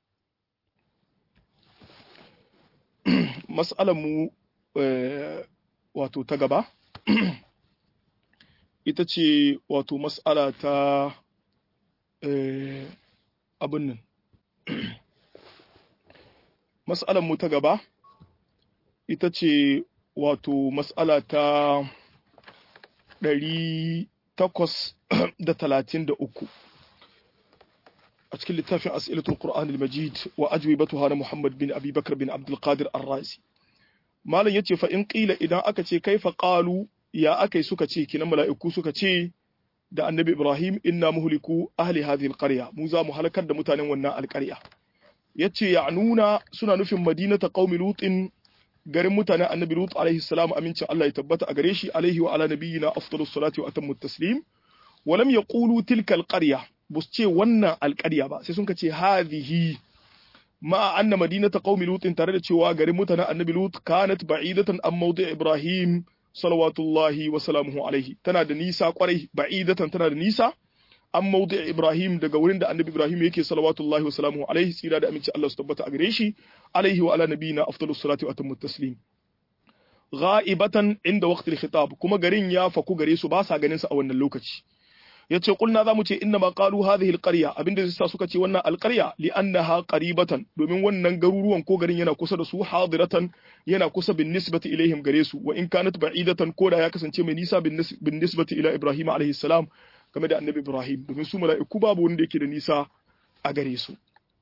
mu wato ta gaba ita ce wato mas'ala ta abin nan mu ta gaba ita ce wato mas'ala ta ɗari takwas da talatin da uku a cikin littafin as'ilatul Qur'an al-Majid wa ajwibatuha na Muhammad bin Abi Bakr bin Abdul Qadir Ar-Razi malam yace fa in qila idan aka ce kaifa qalu ya akai suka ce kinan mala'iku suka ce da Annabi Ibrahim inna muhliku ahli hadhihi al-qarya mu za mu halakar da mutanen wannan alƙarya yace ya'nuna suna nufin madinata qaumi lutin garin mutanen Annabi Lut alaihi salam amincin Allah ya tabbata a gare shi alaihi wa ala nabiyyina afdalus salati wa atammu taslim wa lam yaqulu tilka al-qarya ba su ce wannan alƙarya ba sai sun ka ce hadhihi ma anna madinata qaumi lutin tare da cewa garin mutanen annabi lut kanat ba'idatan an mawdi' ibrahim salawatullahi wa salamuhu alaihi tana da nisa kwarai ba'idatan tana da nisa an mawdi' ibrahim daga wurin da annabi ibrahim yake salawatullahi wa salamuhu alaihi tsira da aminci Allah su tabbata a gare shi alaihi wa ala nabiyina afdalus salati wa atammu taslim ghaibatan inda waqtil khitab kuma garin ya faku gare su ba sa ganin sa a wannan lokaci yace kulna zamu ce inna ma qalu hadhihi alqarya abinda zai suka ce wannan alqarya li annaha qaribatan domin wannan garuruwan ko garin yana kusa da su hadiratan yana kusa bin nisbati ilaihim gare su wa in kanat ba'idatan ko da ya kasance mai nisa bin nisbati ila ibrahim alaihi salam game da annabi ibrahim domin su mala'iku babu wanda yake da nisa a gare su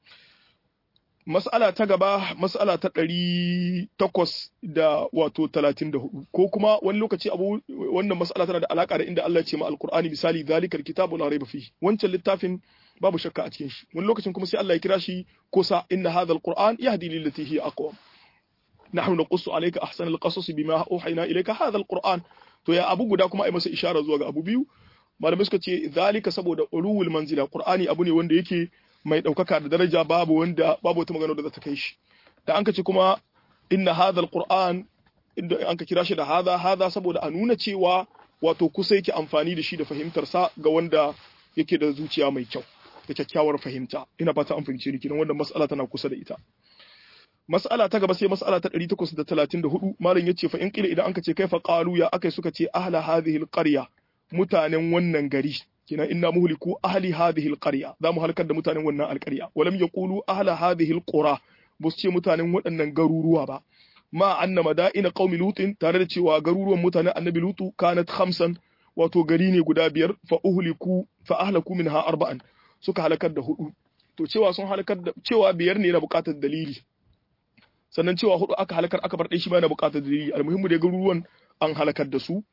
mas'ala ta gaba mas'ala ta ɗari takwas da wato talatin da hudu ko kuma wani lokaci abu wannan mas'ala tana da alaka da inda Allah ya ce ma alqur'ani misali zalikal kitabu la raiba fi wancan littafin babu shakka a cikin shi wani lokacin kuma sai Allah ya kira shi kusa inna hadha alqur'an yahdi lillati hiya aqwam nahnu naqussu alayka ahsana alqasas bima uhayna ilayka hadha alqur'an to ya abu guda kuma ai masa ishara zuwa ga abu biyu malamai suka ce zalika saboda ulul manzila qur'ani abu ne wanda yake mai ɗaukaka da daraja babu wanda babu wata magana da za ta kai shi da an ka ce kuma inna hadha alquran inda an ka kira shi da hadha hadha saboda a nuna cewa wato kusa yake amfani da shi da fahimtar sa ga wanda yake da zuciya mai kyau da kyakkyawar fahimta ina fata an fahimce ni kenan wannan mas'ala tana kusa da ita mas'ala ta gaba sai mas'ala ta 834 malam yace fa in kila idan an ka ce kaifa qalu ya akai suka ce ahla hadhihi alqarya mutanen wannan gari kina inna muhliku ahli hadhihi alqarya za mu halakar da mutanen wannan alqarya walam yaqulu ahla hadhihi alqura bus ce mutanen waɗannan garuruwa ba ma anna madaina qaumi lutin tare da cewa garuruwan mutanen annabi lutu kanat khamsan wato gari ne guda biyar fa uhliku fa ahlaku minha arba'an suka halakar da hudu to cewa sun halakar da cewa biyar ne na buƙatar dalili sannan cewa hudu aka halakar aka bar ɗaya shi ma na buƙatar dalili almuhimmu da garuruwan an halakar da su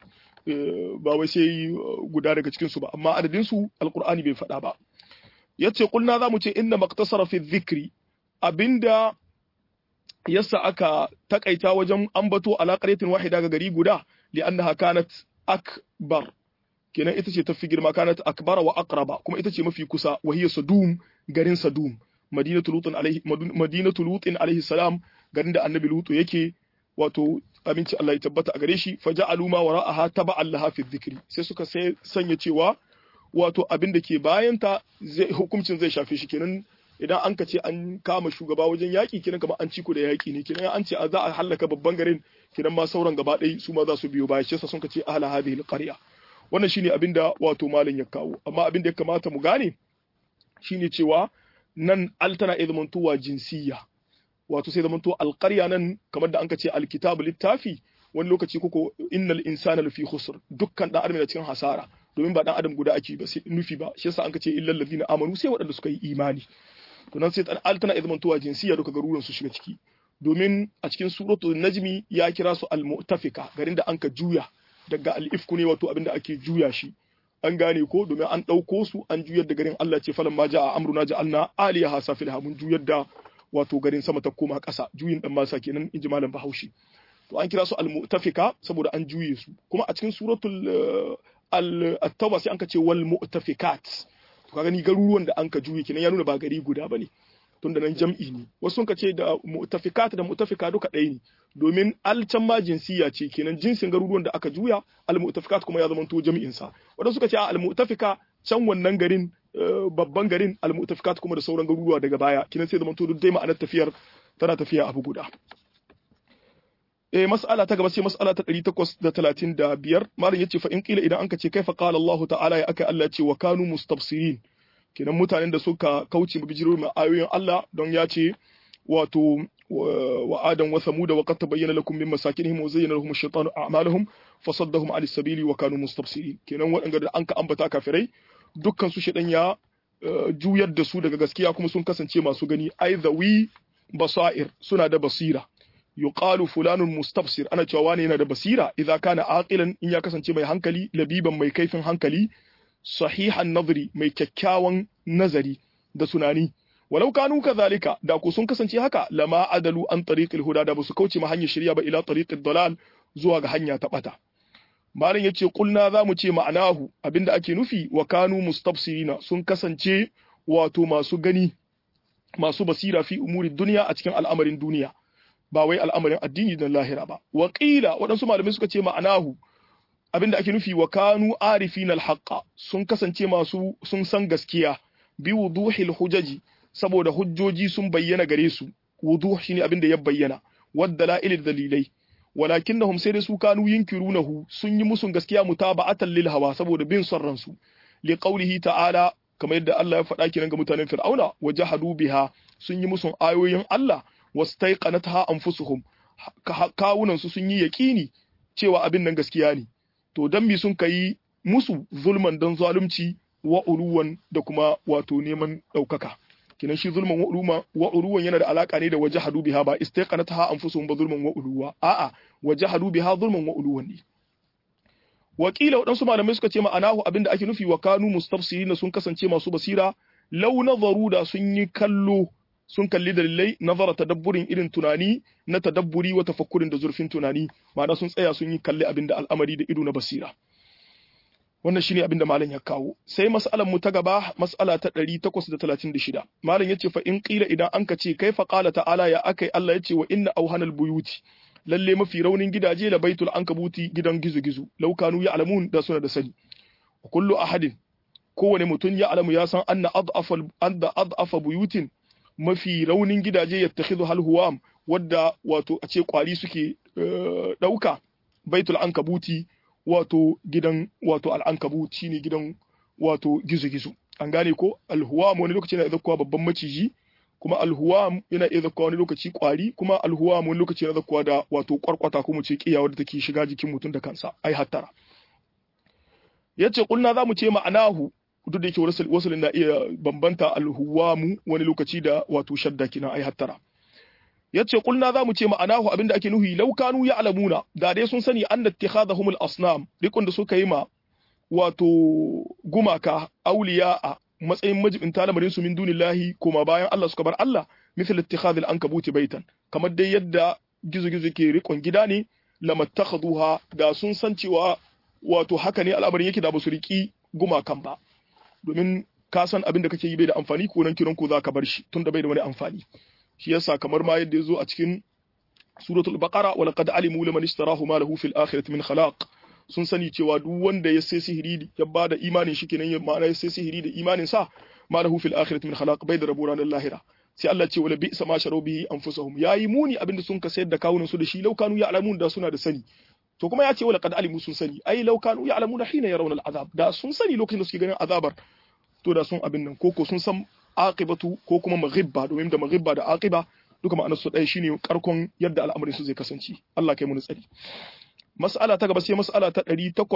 ba wai sai guda daga cikin su ba amma adadin su alqur'ani bai faɗa ba yace kulna zamu ce inna maqtasara fi dhikri abinda yasa aka takaita wajen ambato ala qaryatin wahida ga gari guda li'annaha kanat akbar kenan ita ce tafi girma kanat akbara wa aqraba kuma ita ce mafi kusa wa hiya sadum garin sadum madinatu lutin alaihi madinatu lutin alaihi salam garin da annabi lutu yake wato aminci Allah ya tabbata a gare shi faja'alu ma wara'aha taba'an laha fi dhikri sai suka sai sanya cewa wato abin da ke bayanta zai hukuncin zai shafe shi kenan idan an ka ce an kama shugaba wajen yaƙi kenan kamar an ciko da yaƙi ne kenan an ce a za a hallaka babban garin kenan ma sauran gaba ɗaya su ma za su biyo baya shi sun ka ce ahla hadhihi alqarya wannan shine abin da wato malam ya kawo amma abin da ya kamata mu gane shine cewa nan al tana iya zamantowa jinsiyya wato sai zamanto alƙarya nan kamar da anka ce alkitabu littafi wani lokaci koko innal insana lafi khusr dukkan dan adam cikin hasara domin ba dan adam guda ake ba sai nufi ba shi yasa anka ce illal ladina amanu sai waɗanda suka yi imani to nan sai al tana iya zamantowa jinsiyya duka garuruwan su shiga ciki domin a cikin suratul najmi ya kira su al-mu'tafika garin da anka juya daga al-ifku ne wato abinda ake juya shi an gane ko domin an ɗauko su an juyar da garin Allah ce falan ma ja'a amruna ja'alna aliyaha safilha mun juyar da wato garin sama ta koma ƙasa juyin dan masa kenan inji malam Bahaushe to an kira su al-mu'tafika saboda an juye su kuma a cikin suratul al-tauba sai an ka ce wal mu'tafikat to ka gani garuruwan da an ka juye kenan ya nuna ba gari guda bane tunda nan jam'i ne wasu sun ka ce da mu'tafikat da mu'tafika duka ɗaya ne domin alcan ma jinsiya ce kenan jinsin garuruwan da aka juya al-mu'tafikat kuma ya zama to jami'in sa wadanda suka ce al-mu'tafika can wannan garin babban garin al-mu'tafikat kuma da sauran garuruwa daga baya kenan sai zama to duk dai ma'anar tafiyar tana tafiya abu guda eh mas'ala ta gaba sai mas'ala ta 835 malam yace fa in qila idan anka ce kaifa qala Allah ta'ala ya aka Allah ce wa kanu mustabsirin kenan mutanen da suka kauce mu bijiro mai ayoyin Allah don ya ce wato wa adam wa samud wa qad tabayyana lakum min masakinihim wa zayyana lahum ash-shaytanu a'malahum fasaddahum 'ani sabili wa kanu mustabsirin kenan waɗanda da anka ambata kafirai dukkan su shedan ya juyar da su daga gaskiya kuma sun kasance masu gani ai wi basair suna da basira yuqalu fulanun mustabsir ana cewa wani yana da basira idza kana aqilan in ya kasance mai hankali labiban mai kaifin hankali sahihan nazari mai kyakkyawan nazari da tunani walau kanu kadhalika da ku sun kasance haka lama adalu an tariqil huda da basu kauce ma hanyar shirya ba ila tariqid dalal zuwa ga hanya ta bata malam yace kulna zamu ce ma'anahu abinda ake nufi wa kanu mustabsirina sun kasance wato masu gani masu basira fi umuri duniya a cikin al'amarin duniya ba wai al'amarin addini da lahira ba wa qila waɗansu malamai suka ce ma'anahu abinda ake nufi wa kanu arifin alhaqa sun kasance masu sun san gaskiya bi wuduhil hujaji saboda hujjoji sun bayyana gare su wuduh shine abinda ya bayyana wadda la'ilil dalilai walakinnahum sai da su kanu yinkirunahu sun yi musun gaskiya mutaba'atan lil hawa saboda bin son ransu li qawlihi ta'ala kamar yadda Allah ya faɗa kiran ga mutanen Fir'auna wajahadu biha sun yi musun ayoyin Allah wastaiqanatha anfusuhum kawunan su sun yi yaqini cewa abin nan gaskiya ne to dan mi sun kai musu zulman don zalunci wa uluwan da kuma wato neman ɗaukaka kinan shi zulman wa uluma wa uluwan yana da alaka ne da wajahadu biha ba istaqanataha anfusuhum ba zulman wa uluwa a'a wajahadu biha zulman wa uluwan ne wakila waɗansu malamai suka ce ma'anahu abinda ake nufi wa kanu mustafsirin sun kasance masu basira law nazaru da sun yi kallo sun kalli dalilai nazara tadabburin irin tunani na tadabburi wa tafakkurin da zurfin tunani ma'ana sun tsaya sun yi kalli abinda al'amari da ido na basira wannan shine abin da malam ya kawo sai mas'alan mu ta gaba mas'ala ta 836 malam yace fa in qila idan an ka ce kaifa qala ta'ala ya akai Allah yace wa inna awhanal buyuti lalle mafi raunin gidaje la baitul ankabuti gidan gizo-gizo law kanu ya'lamun da suna da sani kullu ahadin kowane mutum ya alamu ya san anna ad'afa anna ad'afa buyutin mafi raunin gidaje yattakhidhu hal huwam wadda wato a ce kwari suke dauka baitul ankabuti wato gidan wato al'ankabut shine gidan wato gizo-gizo an gane ko alhuwam wani lokaci yana zakkuwa babban maciji kuma alhuwam yana iya zakkuwa wani lokaci kwari kuma alhuwam wani lokaci yana zakkuwa da wato kwarkwata ko mu ce kiya wadda take shiga jikin mutum da kansa ai hattara yace kulna zamu ce ma'anahu duk da yake wasu na iya bambanta alhuwamu wani lokaci da wato shadda kina ai hattara yace kulna zamu ce ma'anahu abinda ake nuhi law kanu ya'lamuna da dai sun sani anna ittikhadhahum al-asnam rikon da suka yi ma wato gumaka auliya a matsayin majibin lamarin su min dunillahi kuma bayan Allah suka bar Allah misal ittikhadh al-ankabuti baitan kamar dai yadda gizo-gizo ke rikon gida ne lamattakhaduha da sun san cewa wato haka ne al'amarin yake da ba su riki gumakan ba domin ka san abin da kake yi bai da amfani ko nan kiran ko za ka bar shi tunda bai da wani amfani shi yasa kamar ma yadda yazo a cikin suratul baqara wa laqad alimu liman ishtarahu ma lahu fil akhirati min khalaq sun sani cewa duk wanda ya sai sihiri ya bada imanin shi kenan ya ma'ana ya sai sihiri da imanin sa ma lahu fil akhirati min khalaq bai da rabu ranar lahira sai Allah ce wala bi'sa ma sharu bihi anfusahum yayi muni abinda sun ka sayar da kawunan su da shi law kanu ya'lamun da suna da sani to kuma ya ce wala qad alimu sun sani ai law kanu ya'lamuna hina yarawna al'azab da sun sani lokacin da suke ganin azabar to da sun abin nan koko sun san aqibatu ko kuma maghibba domin da maghibba da aqiba duka ma'anar su ɗaya shine karkon yadda al'amarin su zai kasance Allah kai mu tsari mas'ala ta gaba sai mas'ala ta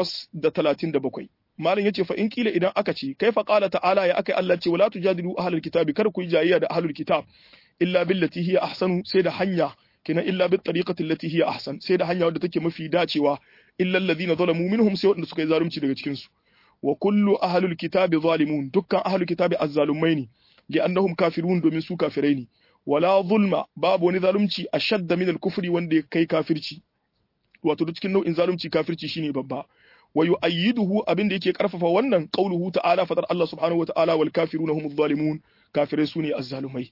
837 malam yace fa in kila idan aka ce kaifa qala ta'ala ya akai Allah ce wala tujadilu ahlul kitabi kar ku yi jayayya da ahlul kitab illa billati hiya ahsanu sai da hanya kina illa bit tariqati allati hiya ahsan sai da hanya wadda take mafi dacewa illa alladhina zalamu minhum sai wadanda suka yi zalunci daga cikin su wa kullu ahlul kitabi zalimun dukkan ahlul kitabi azzalumai ne li annahum kafirun domin su kafirai ne wala zulma babu wani zalunci ashadda min al-kufri wanda ya kai kafirci wato duk cikin nau'in zalunci kafirci shine babba wa yu'ayyiduhu abinda yake karfafa wannan qauluhu ta'ala fadar Allah subhanahu wa ta'ala wal kafiruna humuz zalimun kafirai sune azzalumai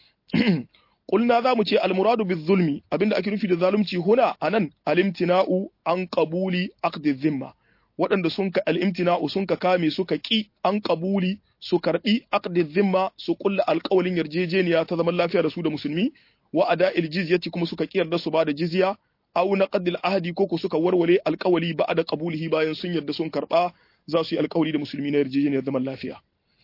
Kulna za mu ce almuradu bi zulmi abinda ake nufi da zalunci huna anan alimtina'u an qabuli aqdi zimma waɗanda sun ka alimtina'u sun ka kame suka ki an qabuli su karbi aqdi zimma su kulla alƙawalin yarjejeniya ta zaman lafiya da su da musulmi wa ada'il jizyati kuma suka ki yarda su ba da jizya aw naqdil ahdi ko ko suka warware alƙawali ba da qabulihi bayan sun yarda sun karba za su yi alƙawali da musulmi na yarjejeniyar zaman lafiya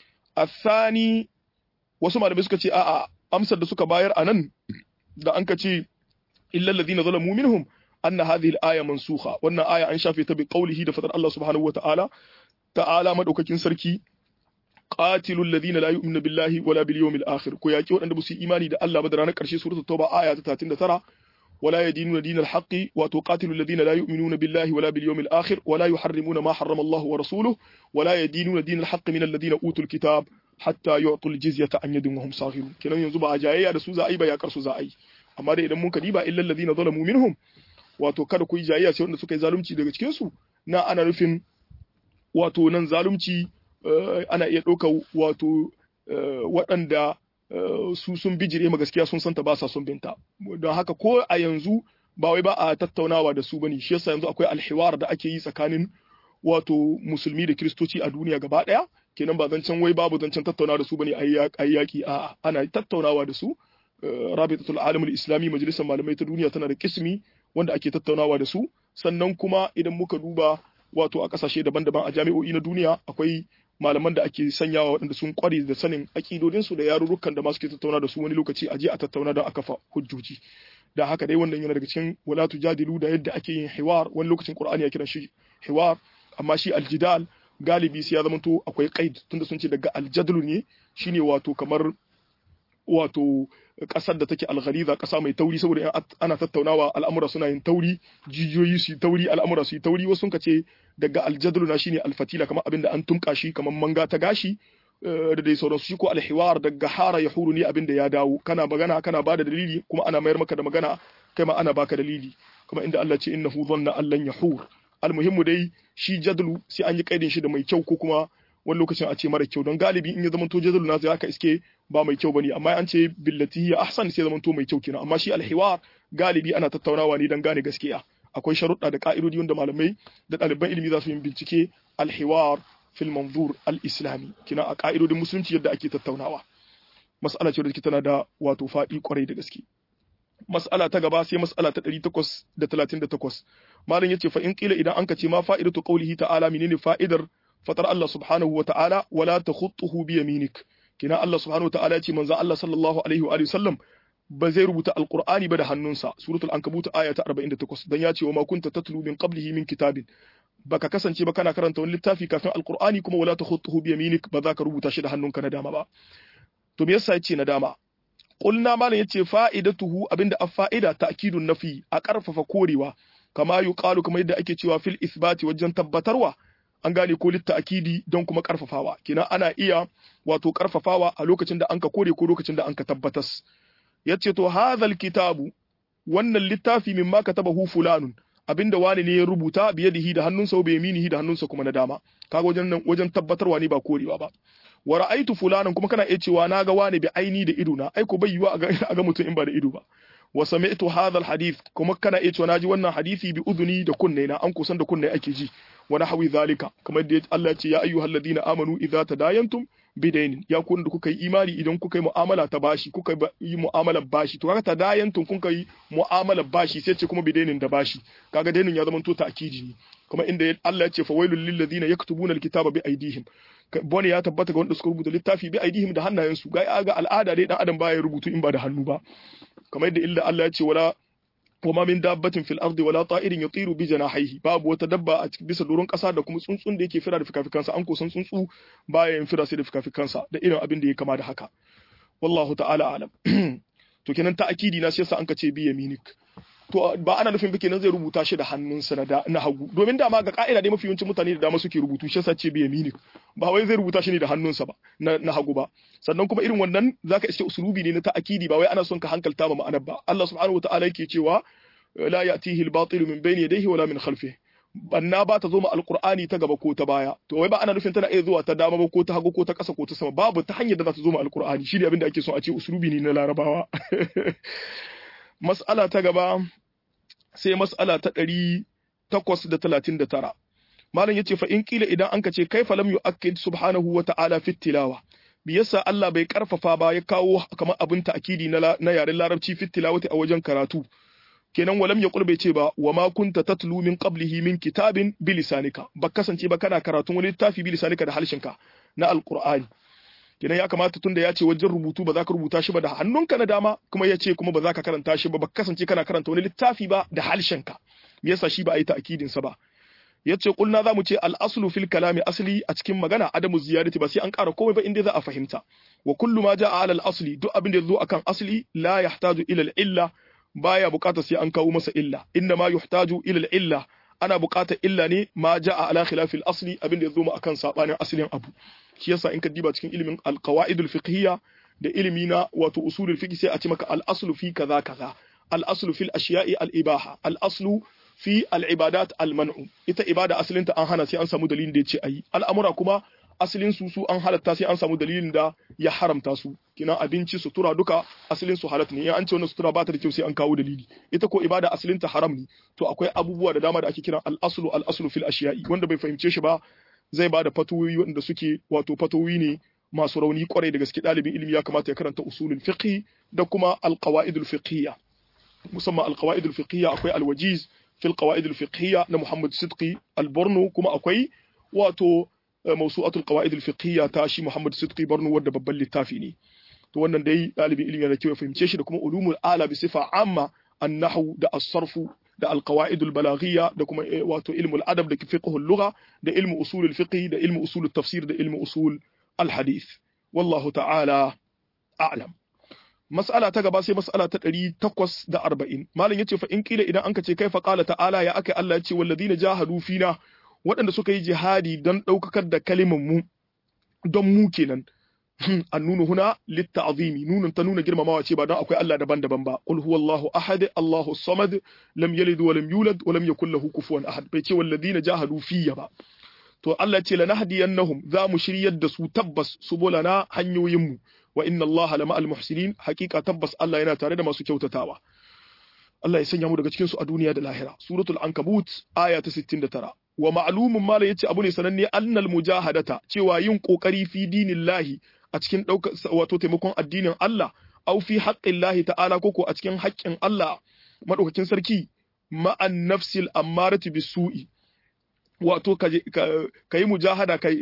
الثاني wasu malamai suka ce a'a amsar da suka bayar a nan da an ka ce illal ladina zalamu minhum anna hadhihi al-aya mansukha wannan aya an shafe ta bi qawlihi da fadar Allah subhanahu wa ta'ala ta'ala madaukakin sarki qatilul ladina la yu'minu billahi wala bil yawmil akhir ko yaki wadanda ba su imani da Allah ba da ranar karshe suratul tauba aya ta 39 ولا يدينون دين الحق وتقاتلوا الذين لا يؤمنون بالله ولا باليوم الآخر ولا يحرمون ما حرم الله ورسوله ولا يدينون دين الحق من الذين أوتوا الكتاب hatta yu'tul jizyata an yadin wa hum saghirun kenan yanzu ba a jayayya da su za a yi ba yakar su za a yi amma dai idan mun kadi ba illal ladina zalamu minhum wato kada ku yi jayayya sai wanda suka yi zalunci daga cikin su na ana nufin wato nan zalunci ana iya ɗauka wato waɗanda su sun bijire ma gaskiya sun santa ba sa son binta don haka ko a yanzu ba wai ba a tattaunawa da su bane shi yasa yanzu akwai alhiwar da ake yi tsakanin wato musulmi da kiristoci a duniya gaba ɗaya kenan ba zancen wai babu zancen tattaunawa da su bane a yi yaƙi a ana tattaunawa da su rabitatul alamul islami majalisar malamai ta duniya tana da kismi wanda ake tattaunawa da su sannan kuma idan muka duba wato a kasashe daban-daban a jami'o'i na duniya akwai malaman da ake sanyawa waɗanda sun kware da sanin akidodin su da yarurrukan da ma suke tattauna da su wani lokaci a je a tattauna don a kafa hujjoji da haka dai wannan yana daga cikin wala tujadilu da yadda ake yin hiwar wani lokacin qur'ani ya kiran shi hiwar amma shi aljidal galibi sai ya zamanto akwai qaid tunda sun ce daga aljadlu ne shine wato kamar wato kasar da take alghaliza kasa mai tauri saboda ana tattaunawa al'amura suna yin tauri jijiyoyi su yi tauri al'amura su yi tauri wasu sun ce daga aljadlu na shine alfatila kamar abinda an tunka shi kamar manga ta gashi da dai sauransu shi ko alhiwar daga hara ya huru ne abinda ya dawo kana magana kana bada dalili kuma ana mayar maka da magana kai ma ana baka dalili kuma inda Allah ce innahu dhanna allan yahur almuhimmu dai shi jadlu sai an yi kaidin shi da mai kyau ko kuma wani lokacin a ce mara kyau don galibi in ya zama to jadlu na zai aka iske ba mai kyau bane amma an ce billati ya ahsan sai zama to mai kyau kenan amma shi alhiwar galibi ana tattaunawa ne dan gane gaskiya akwai sharuɗa da ka'idodi wanda malamai da ɗaliban ilimi za su yi bincike alhiwar fil manzur al-islami kina a ka'idodin musulunci yadda ake tattaunawa mas'ala ce da tana da wato faɗi kwarai da gaske mas'ala ta gaba sai mas'ala ta 838 malam yace fa in qila idan anka ce ma fa'idatu qawlihi ta'ala menene fa'idar fatar Allah subhanahu wa ta'ala wala takhutuhu bi yaminik kina Allah subhanahu wa ta'ala yace manzo Allah sallallahu alaihi wa alihi sallam ba zai rubuta alqur'ani ba da hannunsa suratul ankabut aya ta 48 dan yace wa ma kunta tatlu min qablihi min kitabin baka kasance ba kana karanta wani littafi kafin alqur'ani kuma wala takhutuhu bi yaminik ba za ka rubuta shi da hannunka na dama ba to me yasa yace na dama qulna malam yace fa'idatuhu abinda a fa'ida ta'kidun nafi a karfafa korewa kama yuqalu kamar yadda ake cewa fil isbati wajen tabbatarwa an gane ko litta akidi don kuma karfafawa kenan ana iya wato karfafawa a lokacin da anka kore ko lokacin da anka tabbatas yace to hadhal kitabu wannan littafi mimma katabahu fulanun abinda wani ne ya rubuta biyadihi da hannunsa wa biyaminihi da hannunsa kuma na dama kaga wajen nan wajen tabbatarwa ne ba korewa ba wa ra'aitu fulanan kuma kana iya cewa naga wani bi aini da ido na ai ko bai yiwa a ga mutum in ba da ido ba wa sami'tu hadha alhadith kuma kana iya cewa naji wannan hadisi bi udhuni da kunne na an kusan da kunne ake ji wa nahwi zalika kamar da Allah ya ce ya ayyuhalladhina amanu idza tadayantum bidainin ya ku da kuka yi imani idan kuka yi mu'amala ta bashi kuka yi mu'amalar bashi to kaga tadayantun kuka yi mu'amalar bashi sai ce kuma bidainin da bashi kaga dainin ya zama to ta'kidi ne kuma inda Allah ya ce fa wailul lil ladina yaktubuna alkitaba bi aydihim bone ya tabbata ga wanda suka rubuta littafi bi aydihim da hannayensu ga ga al'ada dai dan adam baya rubutu in ba da hannu ba kamar yadda illa Allah ya ce wala وما من دابة في الأرض ولا طائر يطير بجناحيه babu wata dabba a cikin bisa doron ƙasa da kuma tsuntsun da yake fira da fikafikansa an kusan tsuntsu baya yin fira sai da fikafikansa da irin abin da ya kama da haka wallahu ta'ala alam to kenan ta akidi na sai yasa an ka ce bi yaminik to ba ana nufin bike nan zai rubuta shi da hannunsa na na hagu domin dama ga ka'ida dai mafi yawancin mutane da dama suke rubutu shi yasa ce bi yaminik ba wai zai rubuta shi ne da hannunsa ba na hagu ba sannan kuma irin wannan zaka iske usulubi ne na ta'akidi ba wai ana son ka hankalta ma ma'anar ba Allah subhanahu wataala yake cewa la ya'tihi al-batil min bayni yadayhi wala min khalfihi banna ba ta zo ma alqur'ani ta gaba ko ta baya to wai ba ana nufin tana iya zuwa ta dama ba ko ta hagu ko ta ƙasa ko ta sama babu ta hanyar da za ta zo ma alqur'ani shi ne abin da ake son a ce usulubi ne na larabawa mas'ala ta gaba sai mas'ala ta ɗari takwas da talatin da tara malam yace fa in kila idan an ka ce kaifa lam yu'akkid subhanahu wa ta'ala fi tilawa bi yasa Allah bai karfafa ba ya kawo kamar abin ta'kidi na na yaren larabci fi tilawati a wajen karatu kenan walam yaqul bai ce ba wa ma kunta tatlu min qablihi min kitabin bi lisanika ba kasance ba kana karatun wani littafi bi lisanika da halshinka na alqur'ani kenan ya kamata tunda ya ce wajen rubutu ba za ka rubuta shi ba da hannunka na dama kuma ya ce kuma ba za ka karanta shi ba ba kasance kana karanta wani littafi ba da halshenka me yasa shi ba a yi ta'kidin sa ba yace kulna zamu ce al-aslu fil kalami asli a cikin magana adamu ziyadati ba sai an ƙara komai ba inda za a fahimta wa kullu ma jaa ala al-asli duk abin da yazo akan asli la yahtaju ila al-illa baya buƙatar sai an kawo masa illa inna ma yuhtaju ila al-illa ana buƙatar illa ne ma jaa ala khilafi al-asli abin da yazo mu akan sabanin aslin abu shi yasa in ka diba cikin ilimin al-qawaid al-fiqhiyya da ilimi na wato usulul fiqh sai a ce maka al-aslu fi kaza kaza al-aslu fil ashiya'i al-ibaha al-aslu fi al'ibadat al-man'u ita ibada asalinta an hana sai an samu dalilin da ya ce ayi al'amura kuma asalin su su an halatta sai an samu dalilin da ya haramta su kina abinci sutura duka asalin su halatta ne in an ce wannan sutura ba ta da kyau sai an kawo dalili ita ko ibada asalinta haram ne to akwai abubuwa da dama da ake kiran al-aslu al-aslu fil ashiya'i wanda bai fahimce shi ba zai ba da fatoyi wanda suke wato fatoyi ne masu rauni kwarai da gaske ɗalibin ilimi ya kamata ya karanta usulul fiqh da kuma al-qawaidul fiqhiyya musamman al-qawaidul fiqhiyya akwai al-wajiz في القواعد الفقهية لمحمد صدقي البرنو كما أكوي واتو موسوعة القواعد الفقهية تاشي محمد صدقي برنو ود babban littafi ne to wannan dai ɗalibin ilimi da kyau ya fahimce shi da kuma ulumul ala bi sifa amma annahu da as-sarfu da al-qawaid al-balaghiyya da kuma wato ilmul adab da fiqh al-lugha da ilmu usul al-fiqh da ilmu usul at-tafsir da ilmu usul al-hadith wallahu ta'ala a'lam mas'ala ta gaba sai mas'ala ta ɗari takwas da arba'in malam ya ce fa in kila idan an ka ce kai fa ƙala ta'ala ya aka Allah ya ce walladina jahadu fina waɗanda suka yi jihadi don ɗaukakar da kalimar mu don mu kenan an nuna huna litta'zimi nunun ta nuna girmamawa ce ba don akwai Allah daban-daban ba qul huwallahu ahad Allahu samad lam yalid wa lam yulad wa lam yakul lahu kufuwan ahad bai ce walladina jahadu fiya ba to Allah ce lanahdiyannahum za mu shiryar da su tabbas subulana hanyoyin mu wa inna Allah lama al-muhsinin hakika tabbas Allah yana tare da masu kyautatawa Allah ya sanya mu daga cikin su a duniya da lahira suratul ankabut aya ta 69 wa ma'lumun mala yace abu ne sananne annal mujahadata cewa yin kokari fi dinillahi a cikin daukar wato taimakon addinin Allah au fi haqqillahi ta'ala koko a cikin haƙƙin Allah madaukakin sarki ma'an nafsil ammarati bisu'i wato ka yi mujahada ka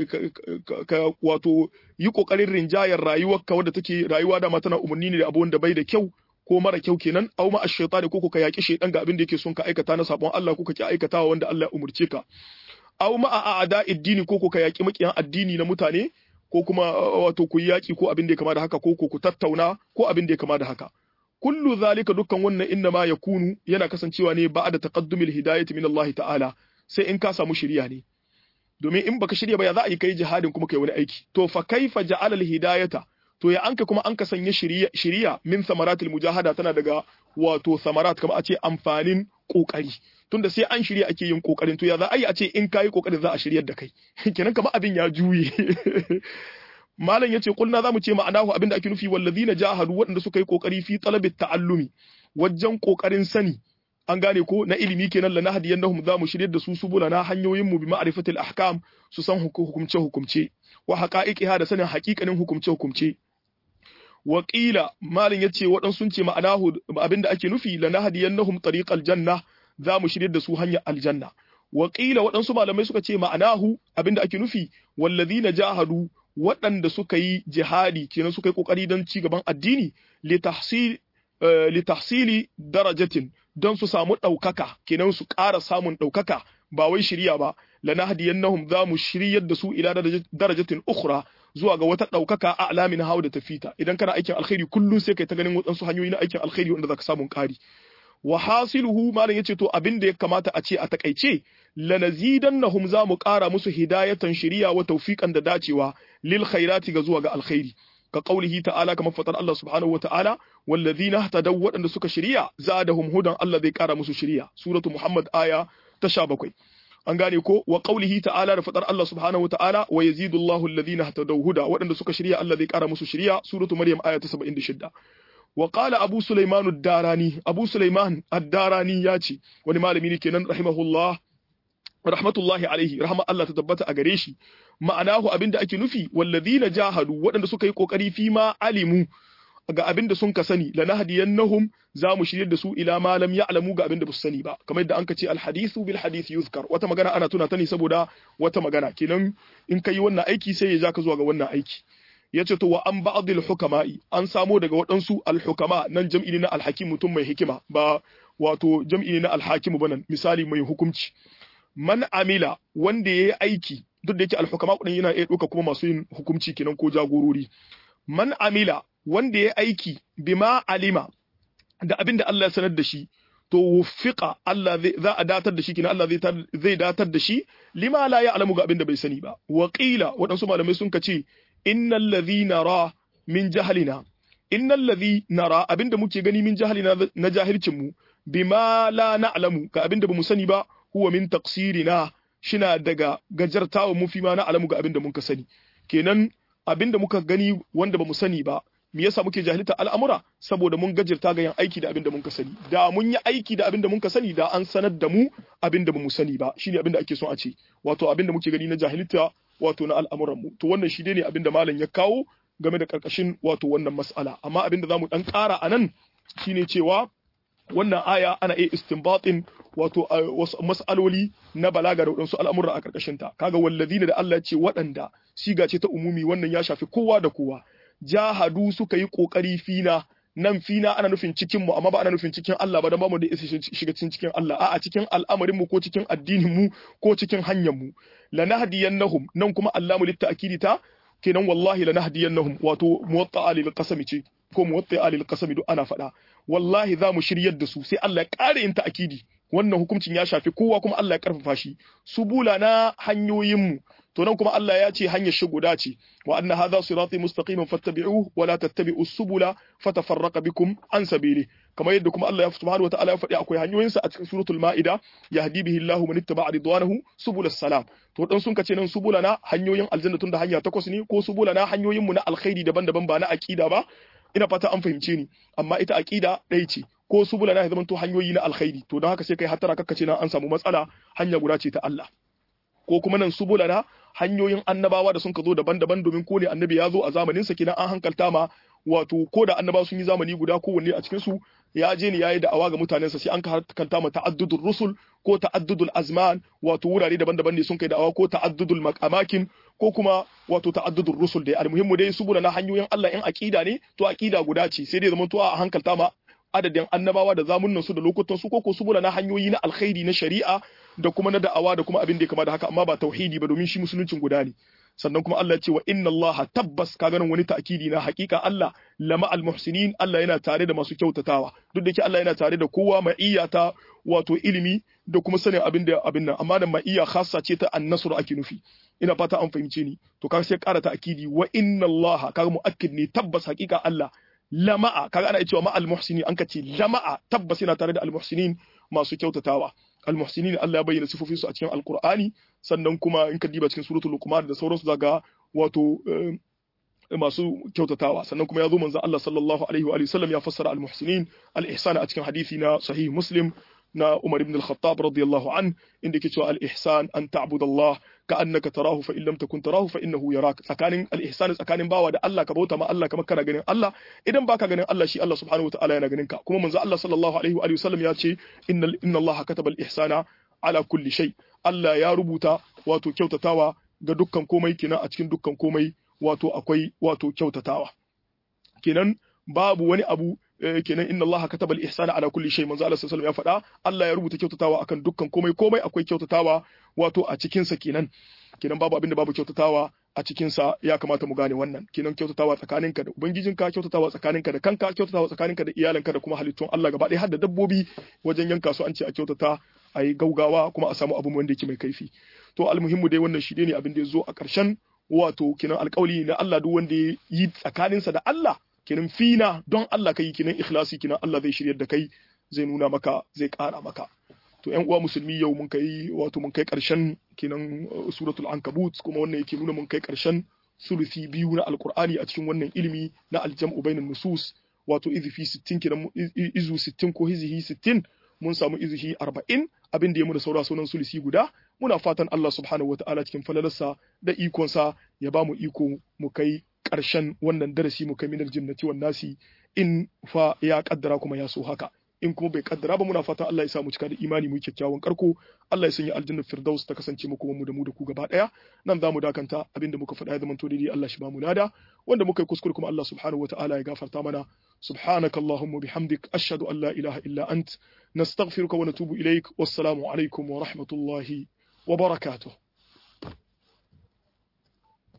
wato yi kokarin rinjayar rayuwarka wadda take rayuwa da tana umarni ne da abu wanda bai da kyau ko mara kyau kenan au ma ash-shaytan ko ka yaki shaydan ga abin da yake son ka aikata na sabon Allah ko ka ki aikatawa wanda Allah ya umurce ka au ma a'ada addini ko ka yaki makiyan addini na mutane ko kuma wato ku yaki ko abin da ya kama da haka ko ku tattauna ko abin da ya kama da haka kullu zalika dukkan wannan inna ma yakunu yana kasancewa ne ba'da taqaddumil hidayati min Allah ta'ala sai in ka samu shirya ne domin in baka shirya ba ya za a yi kai jihadin kuma kai wani aiki to fa kaifa ja'ala hidayata to ya anka kuma anka sanya shiriya shiriya min samaratil mujahada tana daga wato samarat kamar a ce amfanin kokari tunda sai an shirya ake yin kokarin to ya za a yi a ce in kayi kokarin za a shiryar da kai kenan kamar abin ya juye malam yace kulna zamu ce ma'anahu abin da ake nufi wallazina jahadu waɗanda suka yi kokari fi talabit ta'allumi wajen kokarin sani an gane ko na ilimi kenan la nahdiyannahum za mu shiryar da su subula na hanyoyin mu bi ma'rifatil ahkam su san hukumce hukumce wa haqa'iqiha da sanin haƙiƙanin hukumce hukumce Waƙila malin ya ce waɗansu sun ce ma'anahu abinda ake nufi lanahdiyannahum tariqal janna za mu shirye da su hanyar aljanna Waƙila waɗansu malamai suka ce ma'anahu abinda ake nufi wallazina jahadu waɗanda suka yi jihadi kenan suka yi kokari don ci gaban addini li tahsil li tahsili darajatin don su samu ɗaukaka kenan su ƙara samun ɗaukaka ba wai shirya ba lanahdiyannahum za mu shiryar da su ila darajatin ukhra zuwa ga wata ɗaukaka a alamin hawa da tafita idan kana aikin alkhairi kullum sai kai ta ganin waɗansu hanyoyi na aikin alkhairi wanda zaka samu ƙari wa hasiluhu malam yace to abin da ya kamata a ce a takaice lanazidannahum za mu ƙara musu hidayatan shiriya wa tawfiqan da dacewa lil khairati ga zuwa ga alkhairi ka qaulihi ta'ala kamar fatar Allah subhanahu wa ta'ala wallazina ihtadaw waɗanda suka shiriya zadahum hudan Allah zai ƙara musu shiriya suratu muhammad aya ta 17 an gane ko wa qaulihi ta'ala da fadar Allah subhanahu wa ta'ala wa yazidu Allahu alladhina ihtadaw huda waɗanda suka shirya Allah zai ƙara musu shirya suratu maryam aya ta 76 wa qala abu sulaiman ad-darani abu sulaiman ad-darani ya ce wani malami ne kenan rahimahullah rahmatullahi alaihi rahma Allah ta tabbata a gare shi ma'anahu abinda ake nufi walladhina jahadu waɗanda suka yi kokari fi ma alimu ga abin da sun ka sani lanahdiyannahum za mu shirye da su ila ma lam ya'lamu ga abin da su sani ba kamar yadda an ka ce alhadithu bil hadith yuzkar wata magana ana tuna ta ne saboda wata magana kenan in kai wannan aiki sai ya ja ka zuwa ga wannan aiki yace to wa an ba'dil hukama'i an samo daga waɗansu alhukama nan jam'i ne na alhakim mutum mai hikima ba wato jam'i ne na alhakim ba nan misali mai hukunci man amila wanda yayi aiki duk da yake alhukama kudin yana iya ɗauka kuma masu yin hukunci kenan ko jagorori man amila wanda ya aiki bima alima da abin da Allah ya sanar da shi to wuffiqa Allah za a datar da shi kina Allah zai datar da shi lima la ya'lamu ga abin da bai sani ba wa qila waɗansu malamai sun kace innal ladhina ra min jahlina innal ladhina ra abin da muke gani min jahlina na jahilcin mu bima la na'lamu ga abin da bamu sani ba huwa min taqsirina shina daga gajartawa mu fi ma na'lamu ga abin da muka sani kenan abin da muka gani wanda bamu sani ba me yasa muke jahilta al'amura saboda mun gajirta ga yin aiki da abin da muka sani da mun yi aiki da abin da muka sani da an sanar da mu abin da bamu sani ba shine abin da ake son a ce wato abin da muke gani na jahilta wato na al'amuran mu to wannan shi ne abin da malam ya kawo game da karkashin wato wannan mas'ala amma abin da zamu dan ƙara anan shine cewa wannan aya ana iya istinbatin wato wasu mas'aloli na balaga da waɗansu al'amura a karkashin ta kaga wallazina da Allah ya ce waɗanda siga ce ta umumi wannan ya shafi kowa da kowa jahadu suka yi kokari fina nan fina ana nufin cikin mu amma ba ana nufin cikin Allah ba dan ba mu da shiga cikin cikin Allah a'a cikin al'amarin mu ko cikin addinin mu ko cikin hanyar mu lanahdiyannahum nan kuma Allah mu litta'kidi ta kenan wallahi lanahdiyannahum wato muwatta'a lil qasami ce ko muwatta'a lil qasami duk ana faɗa wallahi za mu shiryar da su sai Allah ya ƙara yin ta'kidi wannan hukuncin ya shafi kowa kuma Allah ya karfafa shi subula na hanyoyin mu to nan kuma Allah ya ce hanyar shi guda ce wa anna hadha sirati mustaqiman fattabi'uhu wa la tattabi'u subula fatafarraqa bikum an sabili kamar yadda kuma Allah ya subhanahu wa ta'ala ya faɗi akwai hanyoyin sa a cikin suratul maida yahdi bihi Allahu man ittaba'a ridwanahu subul salam to dan sun kace nan subula na hanyoyin aljanna tun da hanya takwas ne ko subula na hanyoyin mu na alkhairi daban-daban ba na aqida ba ina fata an fahimce ni amma ita aqida ɗaya ce ko subula na ya zama to hanyoyi na alkhairi to don haka sai kai hattara kakkace na an samu matsala hanya guda ce ta Allah ko kuma nan subula na hanyoyin annabawa da sun ka zo daban-daban domin ko ne annabi ya zo a zamanin sa kenan an hankalta ma wato ko da annabawa sun yi zamani guda kowanne a cikin su ya je ne yayi da'awa ga mutanen sa sai an hankalta ma ta'addudul rusul ko ta'addudul azman wato wurare daban-daban ne sun kai da'awa ko ta'addudul makamakin ko kuma wato ta'addudul rusul dai almuhimmu dai subula na hanyoyin Allah in aqida ne to aqida guda ce sai dai zaman to a hankalta ma adadin annabawa da zamunan su da lokutan su koko subula na hanyoyi na alkhairi na shari'a da kuma na da'awa da kuma abin da ya kama da haka amma ba tauhidi ba domin shi musuluncin guda ne sannan kuma Allah ya ce wa inna Allah tabbas ka ganin wani ta'kidi na hakika Allah lama al muhsinin Allah yana tare da masu kyautatawa duk da ke Allah yana tare da kowa ma'iyya ta wato ilimi da kuma sanin abin da abin nan amma da ma'iyya khassa ce ta annasr ake nufi ina fata an fahimce ni to kaga sai ƙara ta'kidi wa inna Allah kaga mu'akkid ne tabbas hakika Allah lama'a kaga ana cewa ma al muhsinin an ka ce lama'a tabbas yana tare da al muhsinin masu kyautatawa almuhsinin Allah ya bayyana sifofin su a cikin alqur'ani sannan kuma in ka diba cikin suratul luqman da sauransu zaga wato masu kyautatawa sannan kuma ya zo manzo Allah sallallahu alaihi wa sallam ya fassara almuhsinin al-ihsan a cikin hadisi na sahih muslim na Umar ibn al-Khattab radiyallahu an inda yake cewa al-ihsan an ta'budallah ka'annaka tarahu fa in lam takun tarahu fa innahu yarak tsakanin al-ihsan tsakanin bawa da Allah ka bauta ma Allah kamar kana ganin Allah idan baka ganin Allah shi Allah subhanahu wataala yana ganin ka kuma manzo Allah sallallahu alaihi wa sallam ya ce inna inna Allah kataba al-ihsana ala kulli shay Allah ya rubuta wato kyautatawa ga dukkan komai kenan a cikin dukkan komai wato akwai wato kyautatawa kenan babu wani abu kenan inna Allah kataba al-ihsana ala kulli shay manzo Allah sallallahu alaihi ya faɗa Allah ya rubuta kyautatawa akan dukkan komai komai akwai kyautatawa wato a cikin sa kenan kenan babu abinda babu kyautatawa a cikin sa ya kamata mu gane wannan kenan kyautatawa tsakaninka da ubangijinka kyautatawa tsakaninka da kanka kyautatawa tsakaninka da iyalanka da kuma halittun Allah gaba ɗaya har da dabbobi wajen yanka su an ce a kyautata a yi gaugawa kuma a samu abu wanda yake mai kaifi to almuhimmu dai wannan shi ne abin da ya zo a ƙarshen wato kenan alƙawli na Allah duk wanda ya yi tsakaninsa da Allah kenan fina don Allah kai kenan ikhlasi kenan Allah zai shiryar da kai zai nuna maka zai ƙara maka to ƴan uwa musulmi yau mun kai wato mun kai ƙarshen kenan suratul ankabut kuma wannan yake nuna mun kai ƙarshen sulusi biyu na alqur'ani a cikin wannan ilimi na aljam'u bainan nusus wato izifi 60 kenan izu 60 ko hizihi 60 mun samu izihi 40 abin da ya muna saura sunan sulusi guda muna fatan Allah subhanahu wataala cikin falalarsa da ikonsa ya ba mu iko mu kai ƙarshen wannan darasi mu kai minar jinnati wan nasi in fa ya kaddara kuma ya so haka in kuma bai kaddara ba muna fatan Allah ya sa mu cika da imani mu kyakkyawan karko Allah ya sanya aljannar firdaus ta kasance mu kuma mu da mu da ku gaba daya nan zamu dakanta abinda muka faɗa ya zama to daidai Allah shi ba mu nada wanda muka yi kuskure kuma Allah subhanahu wataala ya gafarta mana سبحانك اللهم وبحمدك أشهد أن لا إله إلا أنت نستغفرك ونتوب إليك والسلام عليكم ورحمة الله وبركاته